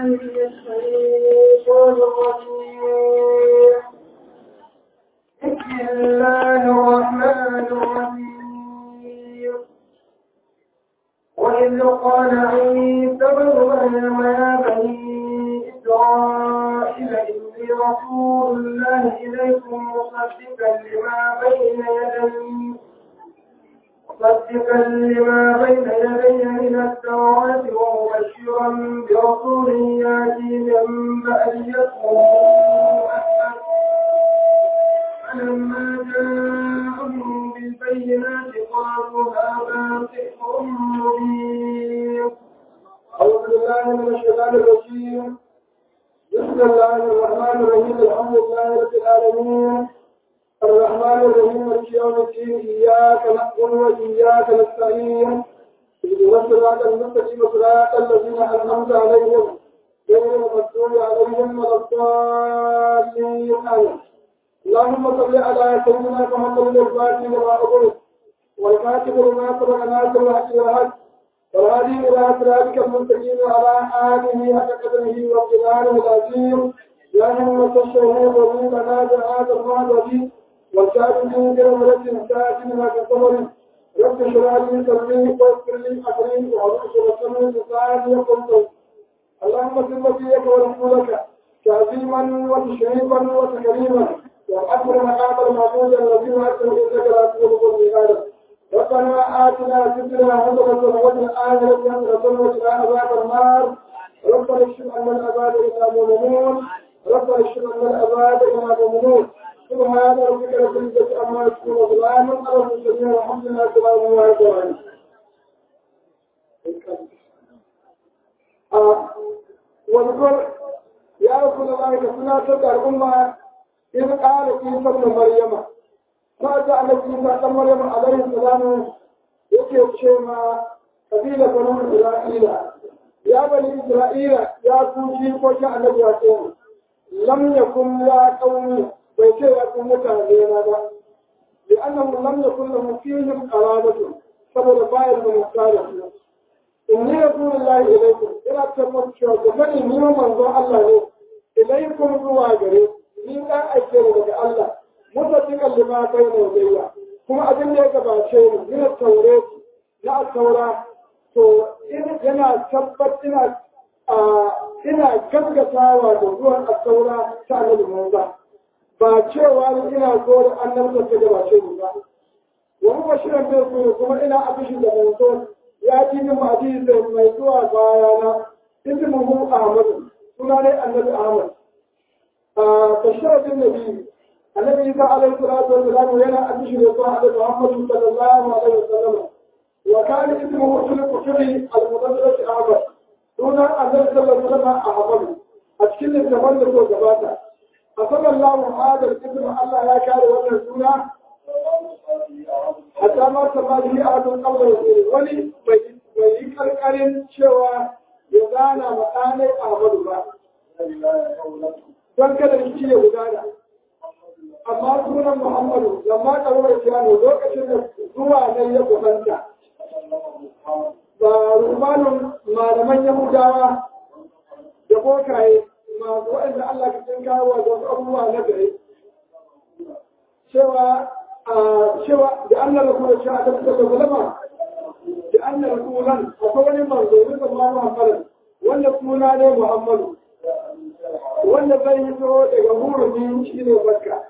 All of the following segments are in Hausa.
من الشيطان الرجيم بسم الله الرحمن الرحيم وإذ قال عيسى ابن مريم يا بني إسرائيل إني رسول الله إليكم مصدقا لما بين يدي مصدقا لما بين يدي من التوراة ومبشرا برسول ياتي من بعد اسمه أحمد فلما جاءهم بالبينات قالوا هذا سحر مبين أعوذ بالله من الشيطان الرجيم بسم الله الرحمن الرحيم الحمد لله رب العالمين الرحمن الرحيم مالك يوم الدين إياك نعبد وإياك نستعين اهدنا الصراط المستقيم صراط الذين أنعمت عليهم غير المغضوب عليهم ولا الضالين آمين اللهم صل على سيدنا محمد الفاتح لما أغلق والكاتب لما سبق ناصر الحق والحق والهادي إلى صراطك المستقيم وعلى آله حق قدره وابتداره العظيم يا همة الشهيد ومن منازل هذا المعبد والشاهدين برمرة ساكن ما كصبر رب اشرح لي صدري ويسر لي أمري وأعوذ بك لساني يقول اللهم صل فيك ورسولك تعظيما وتشريفا وتكريما وأكبر مقام المعبود الذي وأكبر إنك لا تغلب الميعاد ربنا آتنا في الدنيا حسنة وفي الآخرة حسنة وقنا عذاب النار ربنا اكشف عنا العذاب إنا مؤمنون ربنا اكشف عنا العذاب إنا مؤمنون سبحان ربك رب العزة عما يصفون وسلام على المرسلين والحمد لله رب العالمين واذكر يا رسول الله كسنا تبع الأمة إذ قال عيسى ابن مريم فأتى على عيسى ابن مريم عليه السلام yake ce ma kabila banu Isra'ila ya bani Isra'ila ya ku shi ko shi annabi ya ce lam yakun ya qaumi bai ce ya ku mutane na ba li annahu lam yakun lahum fihim qarabatu saboda bayan da mutane su inni rasulullahi ilaykum ina tabbata cewa ku sani ni manzo Allah ne ilaykum zuwa gare ni dan aike ne daga Allah mutafikan lima kai ne zayya kuma abin da ya gabace ni ina taure na taura to yana tabbat ina ina gaggatawa da zuwan taura ta annabi Musa ba cewa ni ina so da annabta ta gabace ni ba wa huwa shirin da su kuma ina abishi da manzo ya ji min hadisi mai zuwa bayana ismuhu Ahmad suna ne annabi Ahmad بشرة النبي النبي عيسى عليه الصلاة والسلام هنا أبشر يطلع على محمد صلى الله عليه وسلم وكان اسمه خلق فيه المدرسة أحمد دون النبي صلى الله عليه وسلم أحمد أشكل التملك وجباته أصلى الله هذا الاسم الله لا كان وجه السنة حتى ما سمى به أحد قبل رسوله ولي ويكر كريم شوى يزانا مكاني أحمد الله don kada shi ya gudana. Amma sunan Muhammadu, lamma ƙaruwar Kiyano lokacin da zuwa nan ya kusanta. Ba rumanin malaman Yahudawa da bokaye masu waɗanda Allah ka cin kawo da wasu abubuwa na gare. Cewa cewa da an na rasu da a tafi da zalama da an na rasu akwai wani manzo rikon ma Muhammadu wanda suna ne Muhammadu. wanda zai yi zo daga hurumin shi ne barka.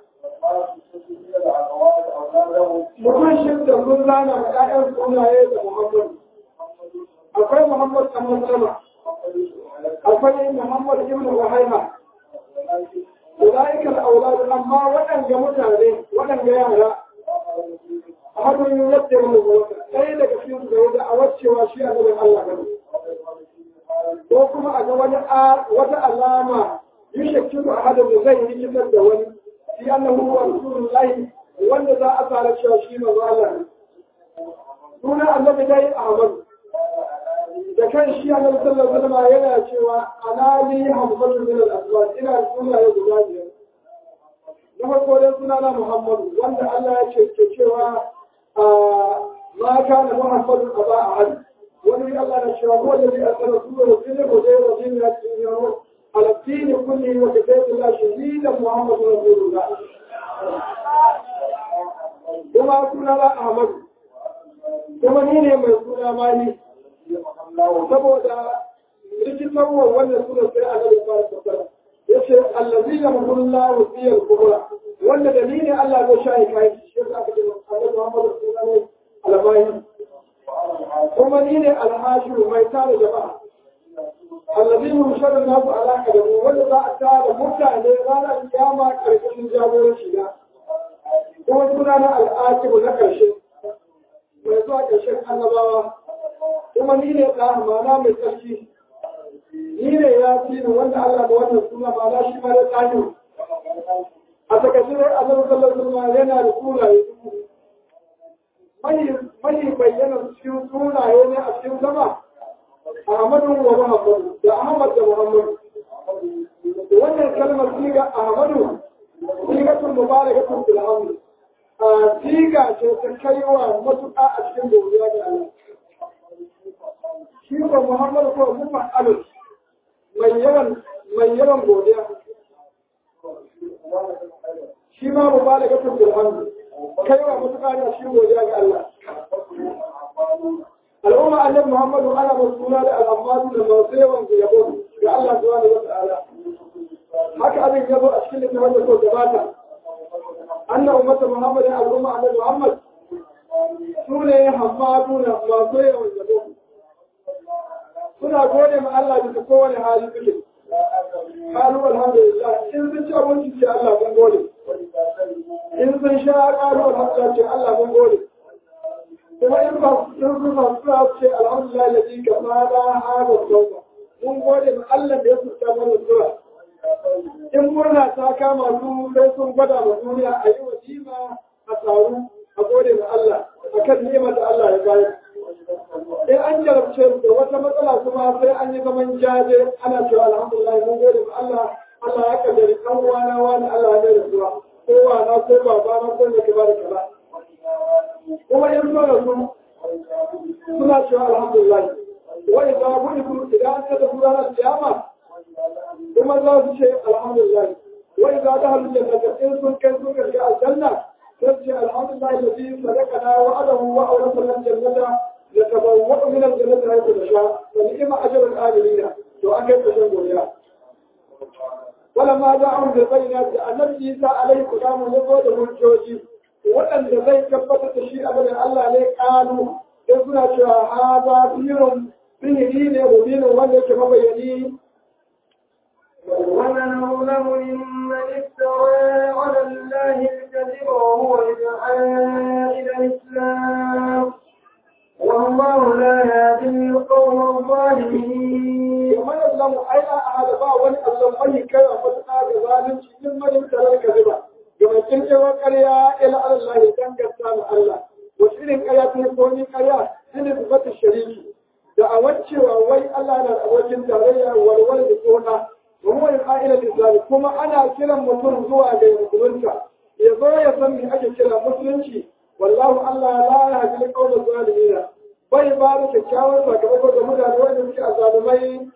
Mutum shi da sun zana ma ‘ya'yan sunaye da Muhammadu. Akwai Muhammad a Maslama, akwai Muhammad ibn Wahaiha. Ulaikar auladu amma waɗanda mutane, waɗanda yara, a hannun yadda ya rubuta, ɗaya daga cikin su da yadda a wacewa shi a gaban Allah gani. Ko kuma a ga wata alama يشكل أحد زي يجسد دولي في أنه هو رسول الله wanda za a fara cewa shi manzo Allah ne suna annabi dai Ahmad da kan shi annabi sallallahu alaihi wasallam yana cewa anali hamsatu min al-aswat ina suna ya guda biyar na farko dai suna na Muhammadu wanda Allah ya ce ke cewa ma kana Muhammadu aba ahad wani Allah na cewa ko da bi asara su da su ne ko dai wa jin ya ci له على الدين كله وكتاب الله شهيدا محمد رسول الله kuma suna na Ahmad kuma ni ne mai suna mani saboda rikitarwa wannan suna sai a nan fara tattara ya ce allazi ya mahulla wa biyar kubra wanda dalilin Allah zai sha kai shi yasa aka ce Annabi Muhammad sallallahu alaihi wasallam kuma ni ne alhashiru mai tare jama'a allazi yusharu nasu alaka da mu wanda za a tara mutane ranar kiyama karkashin jagoranci na kuma suna na al'akibu na ƙarshe mai zuwa ƙarshen annabawa kuma ni ne ɗa mana mai tsarki ni ne ya fi ni wanda Allah da wannan suna ba na shi ma da tsani a takaice dai annabi sallallahu alaihi yana da sunaye mai bayyana cikin sunaye ne a cikin sama Ahmadu wa Muhammadu da Ahmad da Muhammadu wannan kalmar siga Ahmadu sigatun mubarakatun fil hamd siga ce ta kai wa matuƙa a cikin godiya ga Allah shi ko Muhammadu ko mufa alus mai yawan mai yawan godiya shi ma mubarakatun fil hamd kai wa matuƙa ne a cikin godiya ga Allah al'umma annabi Muhammadu ana masuna da al'ammatu da masu yawan yabo ga Allah subhanahu wa ta'ala haka abin yabo a cikin littafin da so gabata anna ummata Muhammad ya al'umma annabi Muhammad sune hammadu na masu yawan yabo suna gode ma Allah bisa kowane hali suke qalu alhamdulillah in sun ci abinci ce Allah mun gode in sun sha qalu alhamdulillah ce Allah mun gode kuma in ba sun zuba suna ce alhamdulillah da ji kama da hada sauka mun gode ma Allah da ya fita mana zuwa in murna ta kama su sai sun gwada ma duniya a yi wajima a taru a gode ma Allah a kan ni'imar da Allah ya bayar in an jarabce da wata matsala kuma sai an yi zaman jaje ana cewa alhamdulillah mun gode ma Allah Allah ya kaddari kan wana wani Allah ya da zuwa ko wana ko babana ko ne ke ba da kaza kuma in so da su suna cewa alhamdulillah wa idza bu'itu idan an tada su ranar kiyama kuma za su ce alhamdulillah wa idza dakhalu jannata in sun kai sun ga aljanna sai ce alhamdulillah alladhi sadaqana wa adahu wa awrasana aljannata yatabawwa'u min aljannati haythu nasha wa ni'ma ajrul amilina to an kai kashin godiya ولما جاءهم بالبينات النبي عيسى عليه السلام يقول hujjoji. waɗanda zai tabbatar da shi abin Allah ne ƙalu sai suna cewa ha za firin sihiri ne mubinin wanda yake mabayani ومن أظلم ممن افترى على الله الكذب وهو يدعى إلى الإسلام والله لا يهدي القوم الظالمين ومن أظلم أي أحد با wani Allah mai kai a matuƙa ga zalunci in mani tarar kaziba game kirkewar ƙarya ila Allah ya danganta ma Allah wasu irin ƙarya ta ko ni ƙarya shi ne zubatar shariki da a wancewa wai Allah na abokin tarayya walwal da tona wa huwa al-qa'ila lil kuma ana kiran mutum zuwa ga musulunta ya zo ya san me ake kira musulunci wallahu Allah la yahdi al-qawla zalimin bai ba da kyakkyawar sakamako ga mutane wanda suke azalumai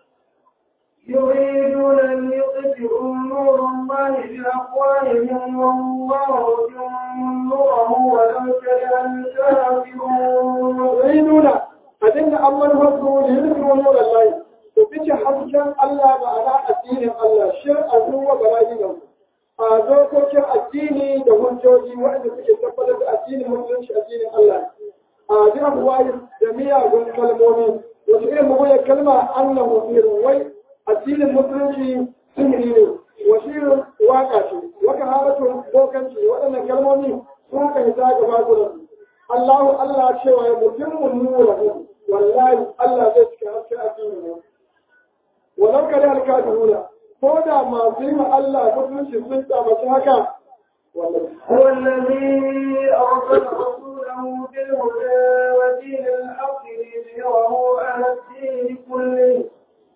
يريدون أن يطفئوا نور الله بأقوالهم والله يتم نوره ولو كره الكافرون يريدون أن أمر الرسول يذكروا نور الله وبيجي حسكا الله معنى الدين الله شرعا هو بلاجنه a dokokin addini da hujjoji waɗanda suke tabbatar da addinin musulunci addinin Allah a ji abuwa da miyagun kalmomi wasu irin mugunyar kalma annahu sirrin wai addinin musulunci sihiri ne wasirin waka ce waka halatun bokanci waɗannan kalmomi sun ka hita gaba gudan Allahu Allah cewa ya mutum nura wallahi Allah zai cika haske addini ne walau kare alkafiruna ko da masu yi Allah musulunci sun tsamaci haka هو الذي أرسل رسوله بالهدى ودين الحق ليظهره على الدين كله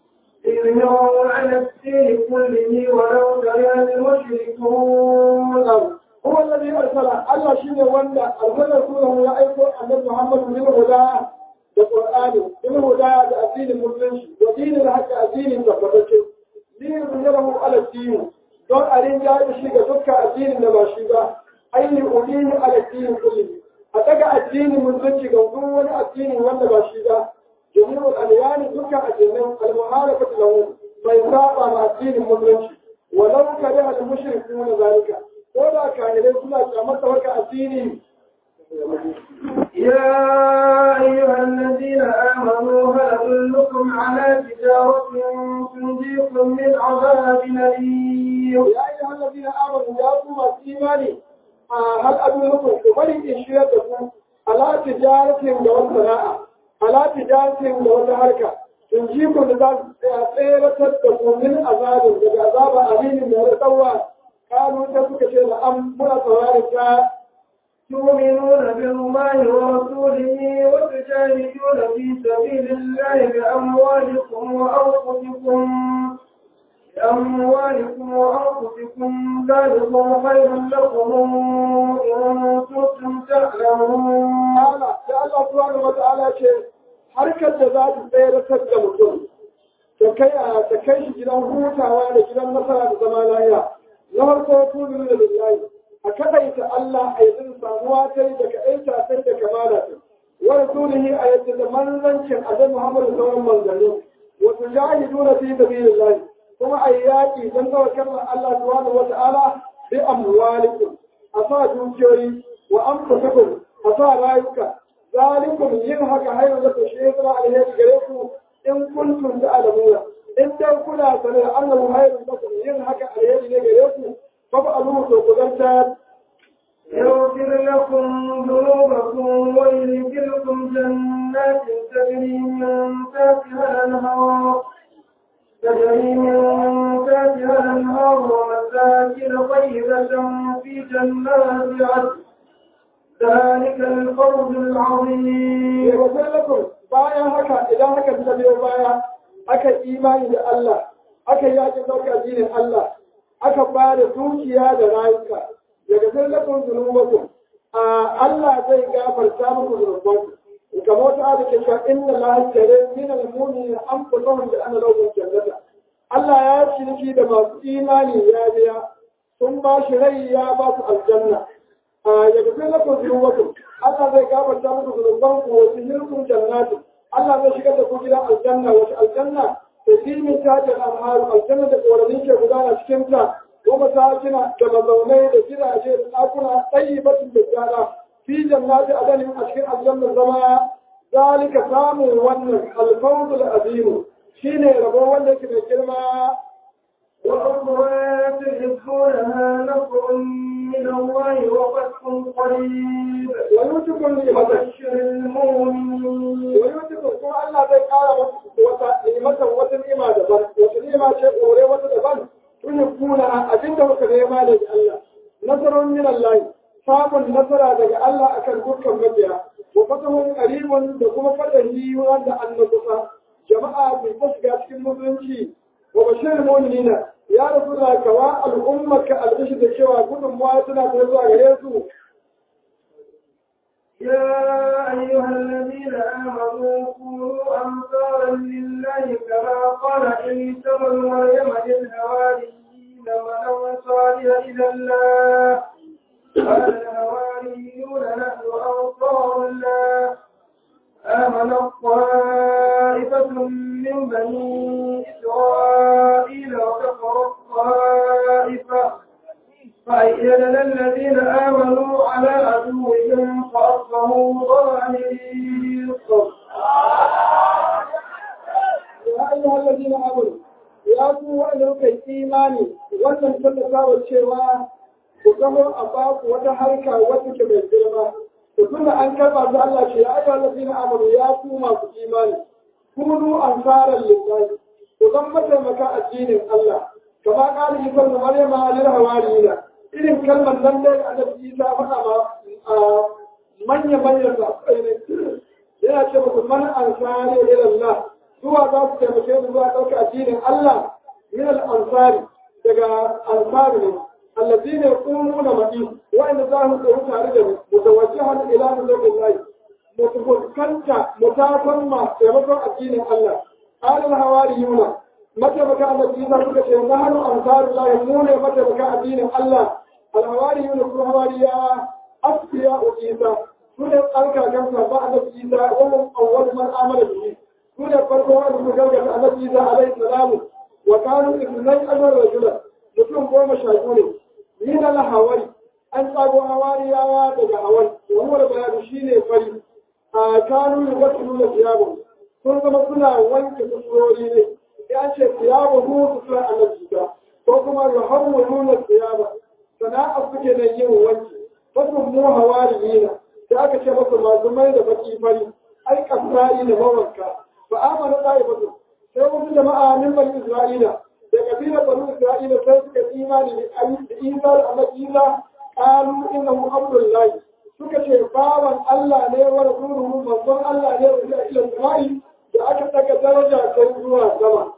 ليظهره على الدين كله ولو كره المشركون هو الذي أرسل الله شيء وندى أرسل رسوله يا أيها النبي محمد بالهدى بالقرآن بالهدى بأدين المسلمين ودين الحق أدين تفتش addini don a rinjaye shi ga dukkan addinin da ba shi ba aini ulihi ala addinin kulli a daga addinin musulunci ga duk wani addini wanda ba shi ba jami'ul alyani dukkan addinan al-muharafatu lahu bai saba ma addinin musulunci walau kare al mushrikuna zalika ko da kafirai suna kyamata waka addini يا أيها الذين آمنوا هل أدلكم على تجارة تنجيكم من عذاب أليم يا أيها الذين آمنوا يا قوم الإيمان هل أدلكم كمالي إشياءكم على تجارة دون صناعة على تجارة دون حركة تنجيكم لذلك سيرة تكون من عذاب عذاب أليم من التوى قالوا تسكت الأمر صوارك تؤمنون بالله ورسوله وتجاهدون في سبيل الله بأموالكم وأنفسكم بأموالكم وأنفسكم ذلكم خير لكم إن كنتم تعلمون. قال يا الله سبحانه وتعالى شيء harkar da za ta tsayar da mutum ta kai a ta kai shi gidan hutawa da gidan nasara da zama lafiya na farko tudu da lillahi a kadaita Allah a yanzu samuwa ta yi daga aita sai da kamala ta wa rasulihi a yadda da manzancin azan Muhammadu sauran manzanni wa tujahiduna fi sabilillah kuma a yaƙi don kawai kalmar Allah subhanahu wa ta'ala bi amwalikum a sa dukiyoyi wa anfusakum a sa rayuka zalikum yin haka hayar da shi ya zama alheri gare ku in kuntum ta'lamuna in dai kuna sanar da annahu hayrun lakum yin haka alheri ne gare ku fa ba alu to ku zanta يغفر لكم ذنوبكم ويدخلكم جنات تجري من تحتها الأنهار تجري من تحتها الأنهار ومساكن طيبة في جنات عدن ذلك الفوز العظيم يغفر لكم bayan haka idan haka ta biyo baya aka imani da Allah aka yaƙi ɗauka addinin Allah aka ba da dukiya da rayuka daga zallafin zunubanku a Allah zai gafarta muku zunubanku kamar wata da ke cewa inna la tare min al-mu'minin anfusahum bi anna lahum jannata Allah ya ciniki da masu imani ya biya sun ba shi rai ya ba su aljanna ya gafi lakum zunubanku Allah zai gafarta muku zunubanku wa sihirkum jannatu Allah zai shigar da ku gidan aljanna wata aljanna da filmin tajin alharu aljanna da koramin ke gudana cikin ta ومساكن كما زوني لكذا أجير أكون طيبة بالجارة في جنات أدن أشكر الجنة الزماء ذلك سام ون الفوز العظيم شين ربو ولك من كلمة وأخرى تحبونها نصر من الله وفتح قريب ويوتكم نعمة وبشر المؤمنين ويوتكم كما الله زي قال وتنعمة وتنعمة دبن وتنعمة شيء أوري وتدبن tuhibbunaha abinda kuka nema daga Allah nasarun min Allah samun nasara daga Allah akan dukkan mabiya wa fatahun qaribun da kuma fadahi wanda an kusa jama'a bai ta shiga cikin musulunci wa bashir mu'minina ya rasulullah kawa al'ummaka al'ishi da cewa gudunmuwa tana ta zuwa gare su يا أيها الذين آمنوا كونوا أنصارا لله كما قال عيسى بن مريم للحواريين من أنصاري إلى الله قال الحواريون نحن أنصار الله آمن الطائفة من بني إسرائيل وكفر الطائفة فأيدنا الذين آمنوا على عدوهم فأصبحوا ظاهرين ya ayyuhal ladina amanu ya ku wanda kuka yi imani wannan tallafa wa cewa ku zama a baku wata harka wata ke mai girma ku tunda an karba su Allah ce ya ayyuhal ladina amanu ya ku masu imani kunu ansaran lillahi ku zama mataimaka addinin Allah kama kala yi kan maryama lil hawariyina irin kalmar nan dai annabi Isa faɗa ma manya manyan sahabbai ne yana ce muku man ansari ila Allah zuwa za su taimake mu zuwa ɗauka addinin Allah min al-ansari daga ansari ne allazi ne na maɗi wa'anda za su tsaye tare da mu mutawajjihan ila nazarin mutufuskanta mutafan ma taimakon addinin Allah alal hawariyuna mataimaka annabi Isa suka ce na hannu ansarullahi mu ne mataimaka addinin Allah alhawari yuna kuma hawariya asfiya wa Isa su ne tsarkakan sabon annabi Isa wannan awwal man amana bihi su ne farko wanda suka gargata annabi Isa alaihi salamu wa kanu ibnai ashar rajulan mutum goma sha biyu ne ni na lahawari an tsago hawariyawa daga hawari wani bayani shine fari a kanu yubattu da siyabu sun zama suna wanke kusurori ne ya ce siyabu mu su suna annabi ta ko kuma yuhawwu nuna siyaba sana'a suke da yin wanki wasu mu hawariyina da aka ce masa masu mai da baki fari ai kasai da mawanka fa amana ta'ifatu sai wasu jama'a min bani isra'ila da kabilar bani isra'ila sai suka imani da isa da annabi isa qalu innahu abdullahi suka ce bawan Allah ne wa rasuluhu manzon Allah ne wa ila sama'i da aka daga daraja kai zuwa sama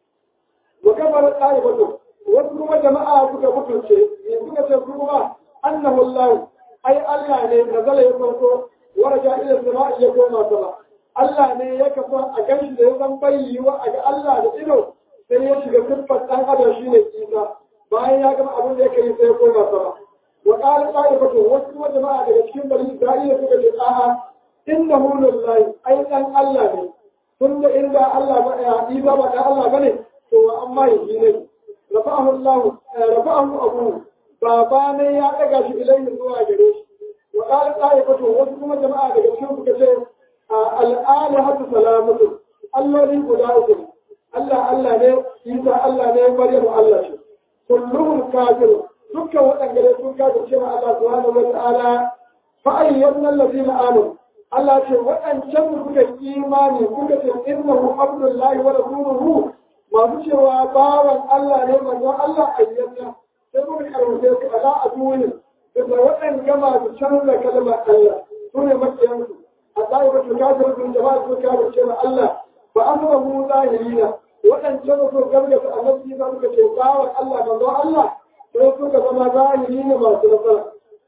wa kabar ta'ifatu wasu kuma jama'a suka mutunce ne suka ce kuma annahu Allah ai Allah ne nazala ya farko wa raja ila sama'i ya koma sama Allah ne ya kafa a ganshi da ya zan bayyiwa a ga Allah da ido sai ya shiga siffar ɗan adam shi ne Isa bayan ya gama abin da ya kai sai ya koma sama wa qala qa'ifatu wasu kuma jama'a daga cikin bani Isra'ila suka ce a'a innahu lillahi ai dan Allah ne tun da inda Allah ba ya Isa ba dan Allah bane to wa amma yi ne rafa'ahu Allah rafa'ahu abu baba ne ya daga shi ilaihi zuwa gare shi wa qala qa'ifatu wasu kuma jama'a daga cikin suka ce al'alihatu salamatu alloli guda uku Allah Allah ne Isa Allah ne Maryamu Allah ce kulluhum kafir dukkan waɗanda ne sun kafir cewa Allah subhanahu wa ta'ala fa ayyadna allazina amanu Allah ce waɗancan da suka imani suka ce innahu abdullahi wa rasuluhu masu cewa bawan Allah ne manzon Allah ayyadna sai muka karwace su ala aduwin da waɗanda masu canza kalmar Allah su ne makiyansu الطائفة الكافرة من جماعة الكافر كما الله فأمره ظاهرين وأن جمعوا قبلة النبي ذلك شيطان الله من ذو الله فيسوك كما ظاهرين ما سنفر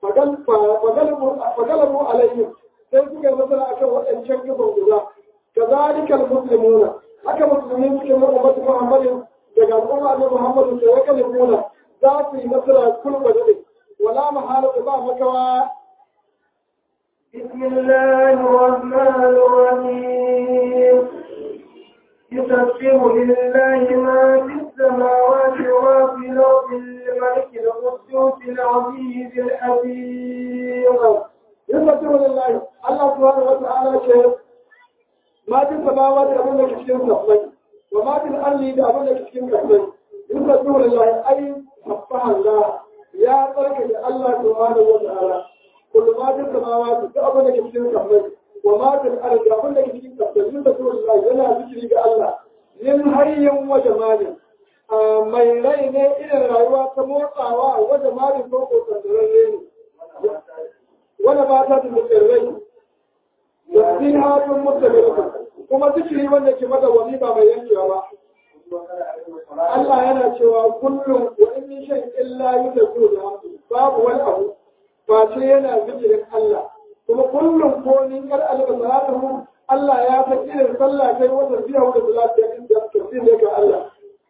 فقلبوا عليهم سيسوك مثلا أكبر وأن شنكفوا الله كذلك المسلمون haka musulmi suke na ummatu Muhammadin daga al'umma ne Muhammadu sai ya kalimuna za su yi nasara kulba da wala mahala ba makawa بسم الله الرحمن الرحيم يسبح لله ما في السماوات وما في الأرض الملك القدوس العزيز الحكيم يسبح لله الله سبحانه وتعالى شيء ما في السماوات أبو لك شيء سبحانه وما في الأرض أبو لك شيء سبحانه يسبح لله أي سبح الله يا ترك الله سبحانه وتعالى كل ما في السماوات أبو لك شيء سبحانه وما في الأرض أبو لك شيء سبحانه يسبح الله يلا ذكري الله من حي وجمال mai rai ne irin rayuwa ta motsawa wajen malin koko tsandararre ne wanda ba ta da tsirrai da sin hatun mutamilata kuma zikiri wanda ke mata wani ba mai yankewa ba Allah yana cewa kullum wa in min shay illa yudabbiru bi hamdi babu wani abu ba ce yana zikirin Allah kuma kullum ko ni kar alba salatuhu Allah ya san irin sallah kai wanda biya wanda salatu ya inda tafsir ne ga Allah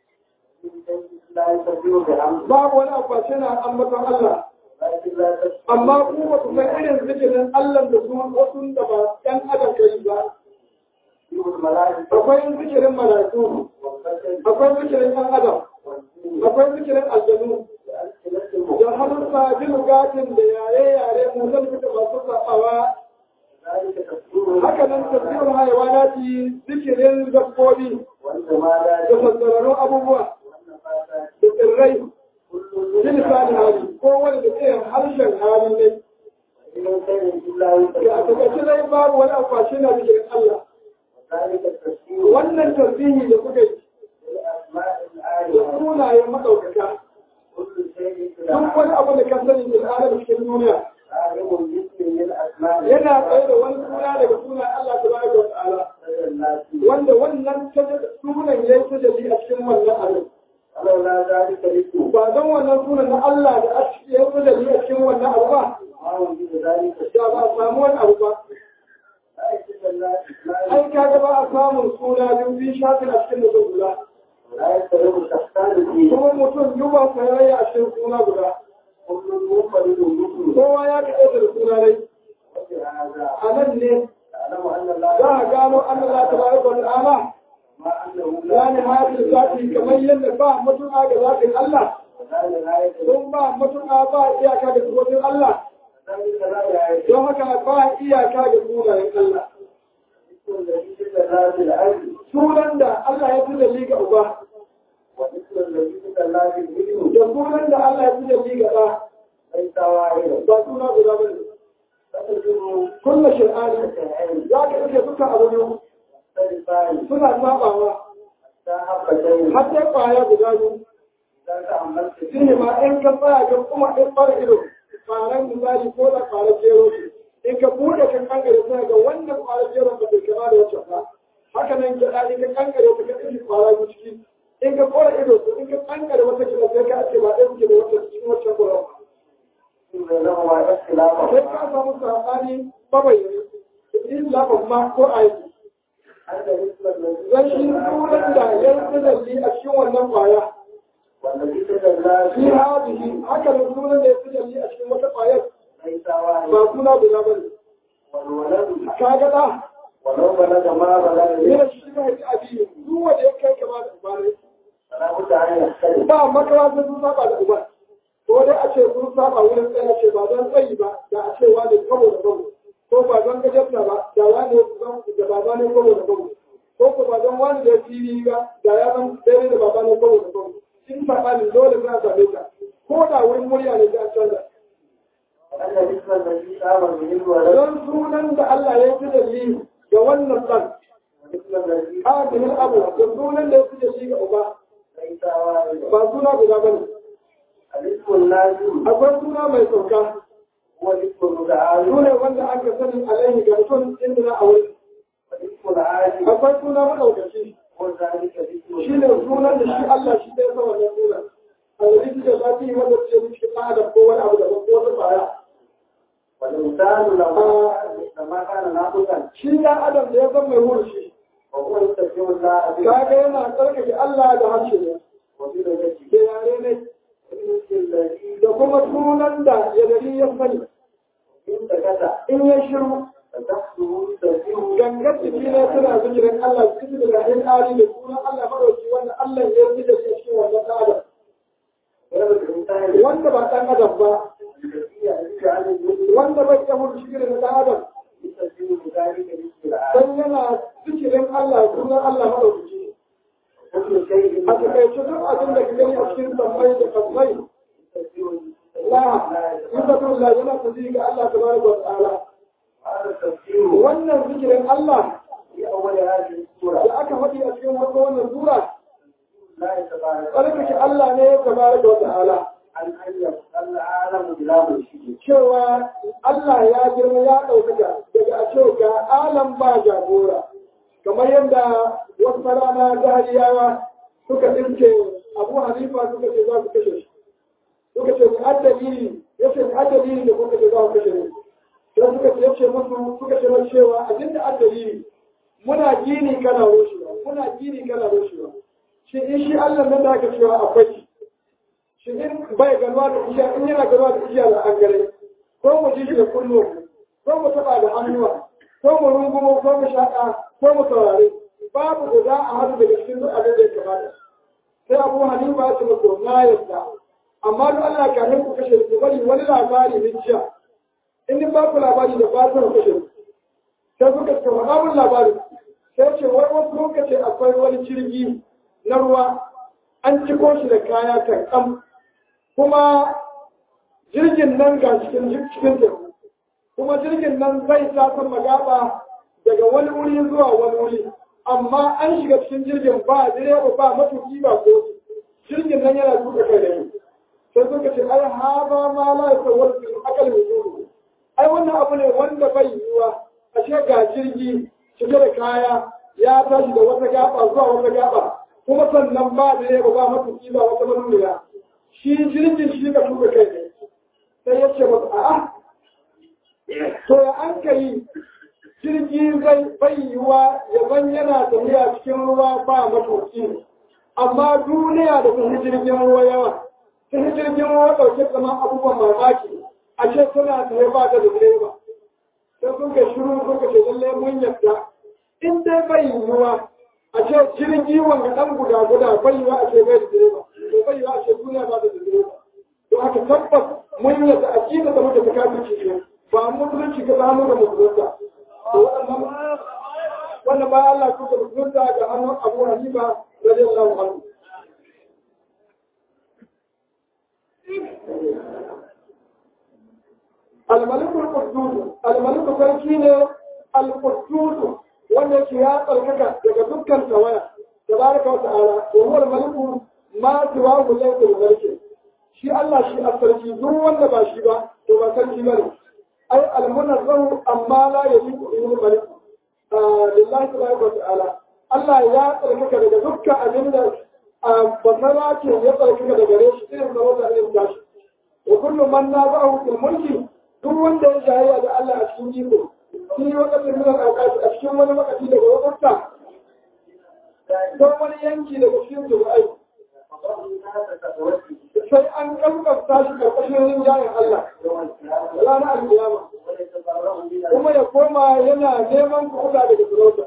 babu wani abu ba ce na ambaton Allah amma ku ba ku san irin zikirin Allah da su wasu da ba ɗan adam kai ba akwai zikirin mala'iku akwai zikirin ɗan adam akwai zikirin aljanu da hannunsa jin gatin da yare-yare mu zan fita masu saɓawa haka nan tafiyar haiwanati zikirin dabbobi da sassararrun abubuwa da tsirrai lisanin hali ko wani da irin harshen hali ne a takaice dai babu wani akwashi na zikirin Allah wannan tasbihi da kuka yi da sunayen maɗaukaka duk wani abu da ka sani da adam cikin duniya yana tsaye da wani suna daga sunan Allah ta bada wa ta'ala wanda wannan sunan ya yi tajalli a cikin wannan abin ba don wannan sunan na Allah da a cikin ya tajalli a cikin wannan abu ba da ba a samu wani abu ba ai kaga ba a samun suna biyu biyu shafin a cikin mutum guda ولا يستلم شخصان فيه kuma mutum yi ba sayayya a cikin suna guda كل منفرد مثله kowa ya kaɗe da suna dai وبهذا a nan ne تعلم أن الله za a gano an Allah ta bari wa ta'ala ما أنه la لا ni hadin zati kamar yadda ba mutu'a ga zatin Allah ولا نهاية don ba mutu'a ba iyaka ga sunan Allah ذلك لا نهاية don haka ba iyaka ga sunayen Allah مثل الذي في ذات العلم sunan da Allah ya fi da liga uba ومثل الذي في ذات العلم da sunan da Allah ya fi da liga ɗa ليس واحدا ba suna guda ba ne فتجد kulla shir'ani العلم za ka ɗauke duka abu biyu مختلفان suna sabawa حتى حبتين har sai kwaya guda biyu إذا تأملت shi فيه ne ma in ka tsaya ga kuma in fara ido kwaran misali ko da kwaran jero in ka buɗe kan kankare sai ga wannan kwaran jero ba bai kama da wancan ba haka nan gyaɗa in ka kankare ta ka ɗauki kwara biyu ciki in ka kora ido to in ka kankare wata kila sai ka ce ba ɗaya kuke da wancan cikin wancan kwaran ba بينهما اختلافا sai ka samu saɓani mabayyani in laban ma ko aiki أن مثل الذي zan shi sunan da ya yi tsanalli a cikin wannan kwaya والذي تجلى fi hadihi haka da sunan da ya tsanalli a cikin wata kwayar ليس واحد ba suna guda ba ne والولد ka ga da ولو بلغ ما بلغ yana shi ka haifi abiyu duk wanda ya kai kama da uba ne فلا بد أن يختلف ba makaranta sun saba da uba ko dai a ce sun saba wurin tsaye ce ba don tsayi ba da a ce wani kabo da kabo ko ba don gajarta ba da wani da baba ne kabo da kabo ko ko ba don wani da fili ba da ya zan daidai da baba ne kabo da kabo in saɓani dole za a same ta ko da wurin murya ne za a canza أن مثل الذي قام به الولد don sunan da Allah ya fi dalili ga wannan ɗan ومثل الذي adihin abu da sunan da ya fi dalili ga uba ليس واحدا ba suna guda ba ne الاسم اللازم akwai suna mai sauka هو الاسم المتعارف sune wanda aka sani alaihi ga mutum inda na aure والاسم العادي akwai suna maɗaukaci هو ذلك الاسم shi ne sunan da shi Allah shi ɗaya sa wannan sunan alladhi da zafi wanda ce miki ɗan adam ko wani abu da ko wata tsaya والإنسان لو لما كان ناقصا shi ɗan adam da ya san mai hurshi وهو يستجيب الله به kaga yana tsarkake Allah da harshe ne وبدعته da yare ne والاسم الذي da kuma sunan da ya gari ya sani إن سكت in ya shiru فتحته تسير gangar jiki ne suna zikirin Allah su da gahin ari da sunan Allah madauki wanda Allah ya yi da shi cikin wannan ɗan adam غير الإنسان wanda ba ɗan adam ba الذي يأتي عن المسلم wanda bai ta hudu shi da ɗan adam يستجيب بذلك الاسم العادي dan yana zikirin Allah sunan Allah madauki كل شيء a takaice duk abin da ka gani a cikin sammai da kasmai يستجيب la yusufin la yana tafi ga Allah tabaraka wa ta'ala هذا التفسير wannan zikirin Allah في أول هذه السورة da aka faɗi a cikin farko wannan sura لا يتبارك tsarkake Allah ne tabaraka wa ta'ala عن أن يبقى العالم بلا مشرك cewa Allah ya girma ya ɗaukaka daga a ce ga alam ba jagora kamar yadda wasu rana jahiliyawa suka ɗinke abu hanifa suka ce za su kashe shi suka ce ni addalili ya ce ni addalili da kuka ce za ku kashe ni sai suka ce ya ce musu suka ce mai cewa abin da addalili muna gini kana rushewa muna gini kana rushewa shi in shi Allah nan da aka cewa akwai shi shi in bai ganuwa da igiya in yana ganuwa da igiya da an gare ko mu ji shi da kullum ko mu taba da hannuwa ko mu rungumo ko mu shaƙa ko mu saurare babu da za a haɗu daga cikin duk abin da ya kamata sai abu hanifa ya ce musu na yadda amma duk Allah kafin ku kashe ku bari wani labari na jiya in ni ba ku labari da ba su kashe ku sai suka ce faɗa mun labari sai ce wai wasu lokaci akwai wani jirgi na ruwa an ciko shi da kaya kankam kuma jirgin nan ga cikin cikin teku kuma jirgin nan zai tasar magaba daga wani wuri zuwa wani wuri amma an shiga cikin jirgin ba direba ba matuki ba ko jirgin nan yana tuka kai da yi sai suka ce ai haza ma la yasawwar fil aqal wujudu ai wannan abu ne wanda bai yiwuwa a ce ga jirgi cike da kaya ya tashi da wata gaba zuwa wata gaba kuma sannan ba direba ba matuki ba wata manuniya shi jirgin shi ka tuka kai ne sai ya ce masa a'a to ya an ka yi jirgi zai bai yiwuwa ya ban yana tafiya cikin ruwa ba matuki amma duniya da ta jirgin ruwa yawa ta jirgin ruwa ɗauke kamar abubuwan mamaki a ce suna tsaye ba da direba sai sun ka shiru sun ka ce lallai mun yadda in dai bai yiwuwa a ce jirgi wanga ɗan guda guda bai yiwuwa a ce bai da direba to bai yiwuwa a ce duniya ba da direba to haka tabbas mun yadda a kila da muka ta kafin ce ba musulunci ga zamu da musulunta to waɗannan wannan ba Allah kuka musulunta ga hannun Abu Hanifa radiyallahu anhu الملك القدوس الملك فرشين القدوس wanda ke ya tsarkaka daga dukkan tawaya tabaraka wa ta'ala wa huwa al-maliku ma siwa laysa al-malik shi Allah shi a sarki duk wanda ba shi ba to ba sarki bane ai al-munazzahu amma la yaliqu bihi al-malik lillahi tabaraka wa ta'ala Allah ya tsarkaka daga dukkan abin da basara ke ya tsarkaka daga gare shi irin da wanda irin tashi wa kullu man nazahu fil mulki duk wanda ya jayayya da Allah a cikin iko shi wakati min al-awqat a cikin wani wakati daga wakata ko wani yanki daga cikin zubai sai an kankasta shi karkashin rinjayen Allah ranar al-qiyama kuma ya koma yana neman kuɗa daga sarauta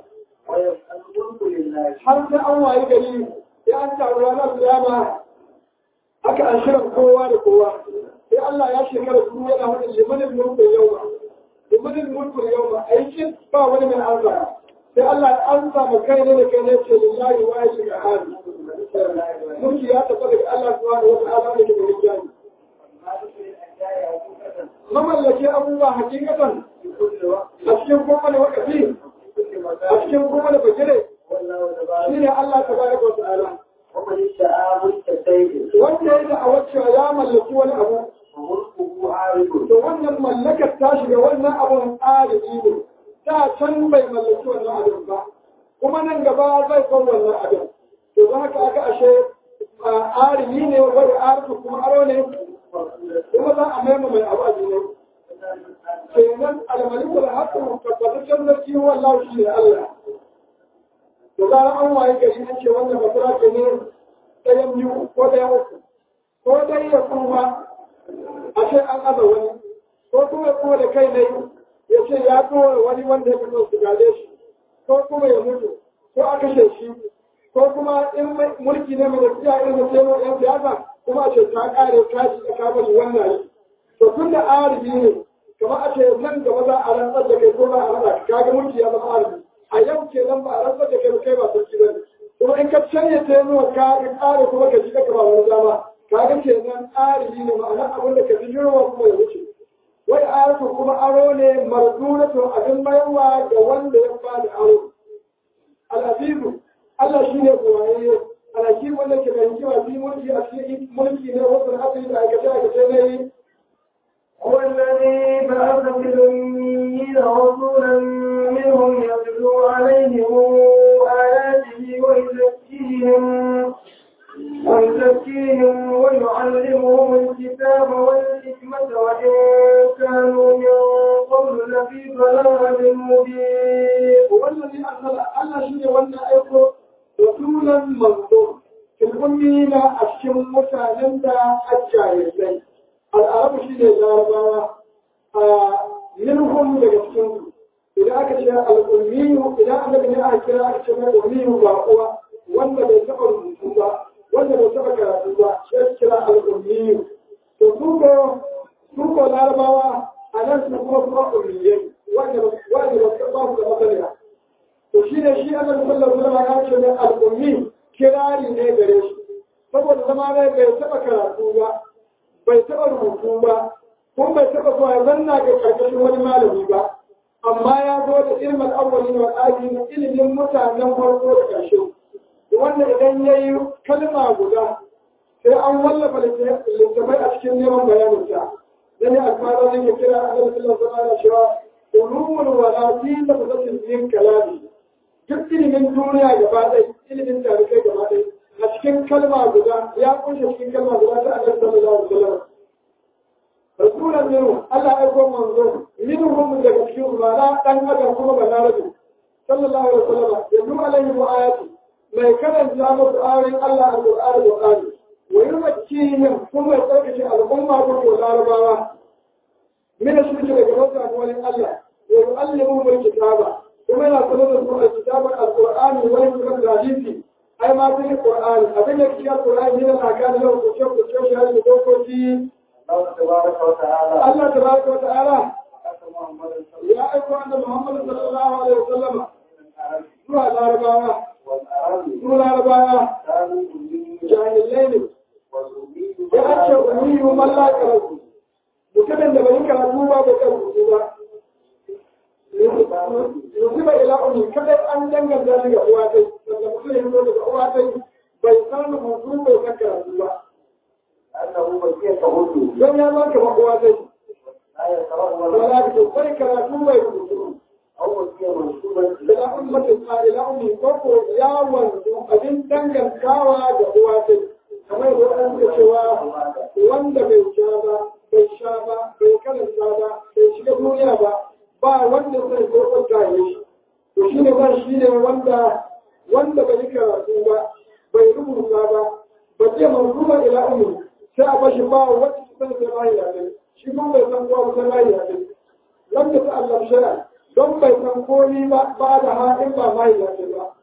har sai an wayi gari sai an taru ranar al-qiyama haka an shirin kowa da kowa sai Allah ya shekara su yana wani limanin mulkin yau ba limanin mulkin yau ba aikin ba wani mai arza sai Allah ya ansa ma kai ne da kai ne ce lillahi wa yake ga hali mulki ya tafi daga Allah subhanahu wa ta'ala da ke da rijali mamallake abubuwa hakikatan a cikin kowane wakati a cikin kowane bagire shi ne Allah tabaraka wa ta'ala wanda ya da a wacce ya mallaki wani abu to wannan mallakar ta shiga wannan abun arziki ne ta can bai mallaki wannan abin ba kuma nan gaba zai kan wannan abin to za ka aka ashe arziki ne wani arziki kuma aro ne kuma za a maima mai abu a ne kenan almalikul haqqu tabbataccen sarki wallahu shi ne Allah da zarar an waye gari an ce wannan basira ke ne ɗayan biyu ko ɗayan uku ko dai ya kuma a ce an aza wani ko kuma ya kuma da kai ne ya ce ya tura wani wanda ya fito su gade shi ko kuma ya mutu ko a kashe shi ko kuma in mulki ne mai tafiya irin da sai yan siyasa kuma a ce ta kare kashi da ka bari wannan yi to tun da aribi ne kamar a ce nan gaba za a rantsar da kai ko ba a rantsa ka ga mulki ya zama aribi a yau ke nan ba a rantsar da kai kai ba sarki ba ne kuma in ka canye ta yi ka kare kuma ka ji ka ba wani dama kaga kenan arihi ne ma'ana abin da ka ji yurwa kuma ya wuce wai ayatu kuma aro ne mardunatu abin mayarwa ga wanda ya ba da aro al-azizu Allah shi ne kuwaye alhakim wanda ke da hikima fi mulki a cikin mulki ne wasu asali da aikace aikace ne هو الذي بعث في الأميين رسولا منهم يتلو عليهم آياته ويزكيهم ويزكيهم ويعلمهم الكتاب والحكمة وإن كانوا من قبل لفي ضلال مبين والذي أرسل الله شيء وانا أيضا رسولا منصور في الأمين أشم متعلم دا الجاهلين العرب شيء الأربعة منهم لجسكم إذا أكتشف الأمي إذا أنا بني أكتشف أكتشف الأمي وقوة wanda bai taɓa rubutu ba wanda bai taɓa karatu ba sai kira al'ummiyu to su ko su ko larabawa a nan su kuma kuma ummiyai wanda wanda ba su ba su da masaniya to shi ne shi annabi sallallahu alaihi wasallam ya ce ne al'ummi kirari ne gare shi saboda zama ne bai taɓa karatu ba bai taɓa rubutu ba kuma bai taɓa zuwa zanna ga karkashin wani malami ba amma ya zo da ilmin awwalin wal akhirin ilimin mutanen farko da ƙarshe wanda idan ya yi kalma guda sai an wallafa littafai a cikin neman bayaninta da ne alfara zai ya kira a ɗarfin zama da cewa ulumul walati da fasasin yin kalami duk ilimin duniya gaba ɗaya ilimin tarikai gaba ɗaya a cikin kalma guda ya kunshe cikin kalma guda ta annabi sallallahu alaihi wasallam rasulan minhu Allah ya aiko manzo minhum daga cikin umara dan adam kuma balarabi sallallahu alaihi wasallam yadu alaihi wa ayati mai karanta musu ayoyin Allah al-Qur'ani da Qur'ani wa yumakkihim kuma ya tsarkake al'umma ko ko larabawa min shirki daga wata wani Allah wa yu'allimuhum al-kitaba kuma yana sanar da su al-kitaba al-Qur'ani wa yu'allimuhum al-hadisi ai ma sai Qur'ani abin da kiyar Qur'ani ne na kan da ko ce ko ce shi da dokoki الله تبارك وتعالى Allah tabaraka wa ta'ala أتى محمد صلى ya aiko annabi Muhammad sallallahu alaihi wasallam الله عليه وسلم zuwa larabawa والأرض su larabawa كانوا أمين jahilai ne والأمين ya ake umiyu man la karatu mutumin da bai yi karatu ba bai karatu ba yanzu bai ila umi kadai an danganta shi ga uwa tai wanda mutum ya zo daga uwa tai bai san rubutu bai san karatu ba أنه بقية هدوء don ya zaka ba uwa tai لا يترى ولا wala ka bai karatu bai rubutu أو بقية منسوبة ila ummatin ma ila umi ko ko ya wanzu abin dangantawa ga uwa tai kamar yadda wani suka cewa wanda bai sha ba bai sha ba bai karanta ba bai shiga duniya ba ba wanda zai zo kwanta ya shi to shi ne zan shi ne wanda wanda bai yi karatu ba bai rubuta ba ba zai manzuba ila ummi sai a bashi ba wacce ta san sai bayi yaɗe shi kuma bai san kowa ba sai bayi yaɗe lam da ta Allah shari'a don bai san komi ba ba da ha in ba bayi yaɗe ba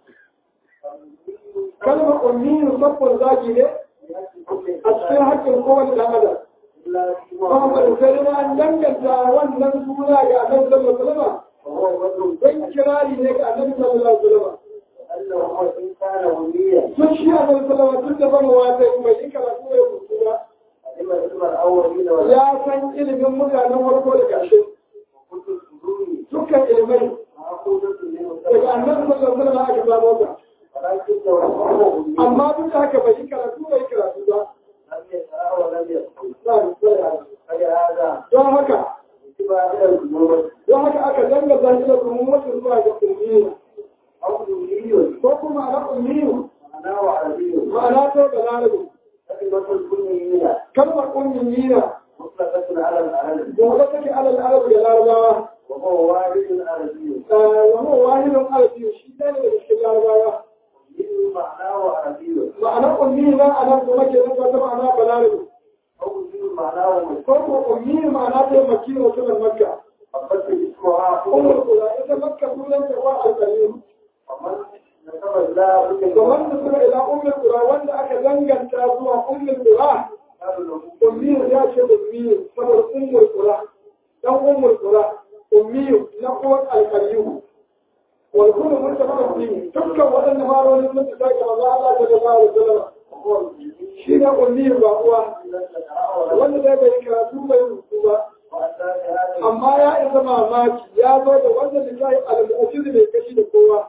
kalmar ummi musaffar zaki ne a cikin haƙƙin kowane ɗan adam Muhammad sai ma an danganta wannan suna ga Annabi sallallahu alaihi wasallam وهو رجل dan kirari ne ga Annabi sallallahu alaihi wasallam أنه هو إن كان أميا tun shi Annabi sallallahu alaihi wasallam tun da ban wata mai yi karatu ya rubutu ba علم علم الأولين والآخرين ya san ilimin mutanen farko da ƙarshe وكل الصدور dukkan ilimai مأخوذة منه daga Annabi sallallahu alaihi wasallam aka samu ta ولكن لو هو أمي amma duk da haka bai yi karatu bai yi karatu ba لم يسعى ولم يدخل Na'am, sai فلهذا don haka اتباع إلى الجمهور don haka aka danganta shi da ummatin zuwa ga ummiya أو أمي ko kuma ana ummiyu معناه عربي ma'ana ta da larabi كلمة الكلية kalmar ummiyina مطلقة على العرب gobe take alal arabu da larabawa وهو والد عربي wani wahidun arabi shi ɗaya ne daga cikin larabawa أمي معناه عربي ma'anar ummiyina a nan kuma ke zama ta ma'ana balarabi أو أمي معناه مسلم ko ko ummi ma'ana ta maki mutumin makka فقد اسمها umar أم kula ita makka sunan ta wa alƙalim ومن نسب الله بك kamar da suna ila ummul qura wanda aka danganta zuwa ummul qura ummi ya ce ummi saboda ummul qura dan ummul qura ummi na uwar alƙaliyu wal kullu mutafaqqi fihi dukkan wadannan maroni sun ta ga manzo Allah sallallahu alaihi wasallam shi ne ummi ba uwa wanda zai bai karatu bai rubutu ba amma ya isa mamaki ya zo da wanda da kai al-mu'jiz bai kashi da kowa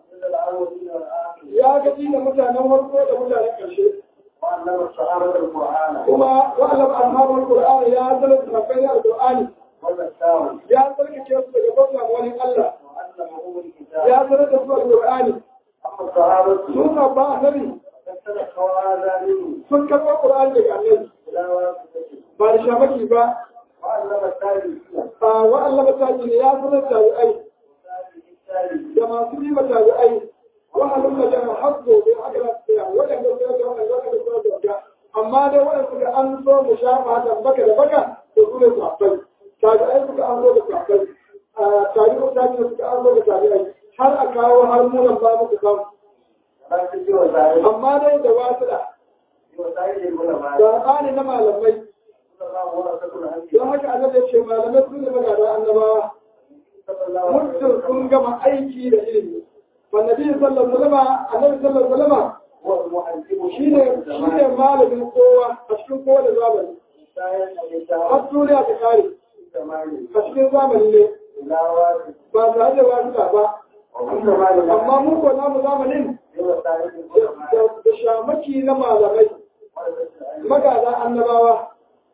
ya gaji da mutanen farko da mutanen ƙarshe وعلم الصحابة القرآن kuma wa'alam ashabul qur'ani ya zama sahabbai al-qur'ani والمساوي ya tsarkake su daga bauta wani Allah وعلمهم الكتاب ya sanar da su al-qur'ani أما الصحابة sun sabba annabi فاستلقوا هذا منه sun karɓar qur'ani daga annabi إلى واسطته ba da shamaki ba وعلم التابعين a wa'allama tabi'in ya sanar da tabi'ai والتابعين التابعين da masu bi ma tabi'ai wahalun da jama'a hakko bai aka lafiya waɗanda su da waɗanda waɗanda su da wanda amma dai waɗanda suka an so mu shafa da baka da baka da su ne sahabbai tabi'ai suka an so da sahabbai tabi'u tabi'u suka an so da tabi'ai har a kawo har munan ba muku samu ولكن في وسائل amma dai da wasu da في وسائل العلماء saɓani na malamai صلى الله ورثة الأنبياء don haka annabi ya ce malamai su ne magana annabawa صلى الله عليه muddin وسلم sun gama aiki da ilimi wannabi sallallahu alaihi wasallam annabi sallallahu alaihi wasallam هو المعلم shine shine malamin kowa a cikin kowane zamani har duniya ta kare a cikin zamani ne ba tare da wasuɗa ba amma mu ko namu zamanin da da shamaki na malamai magada annabawa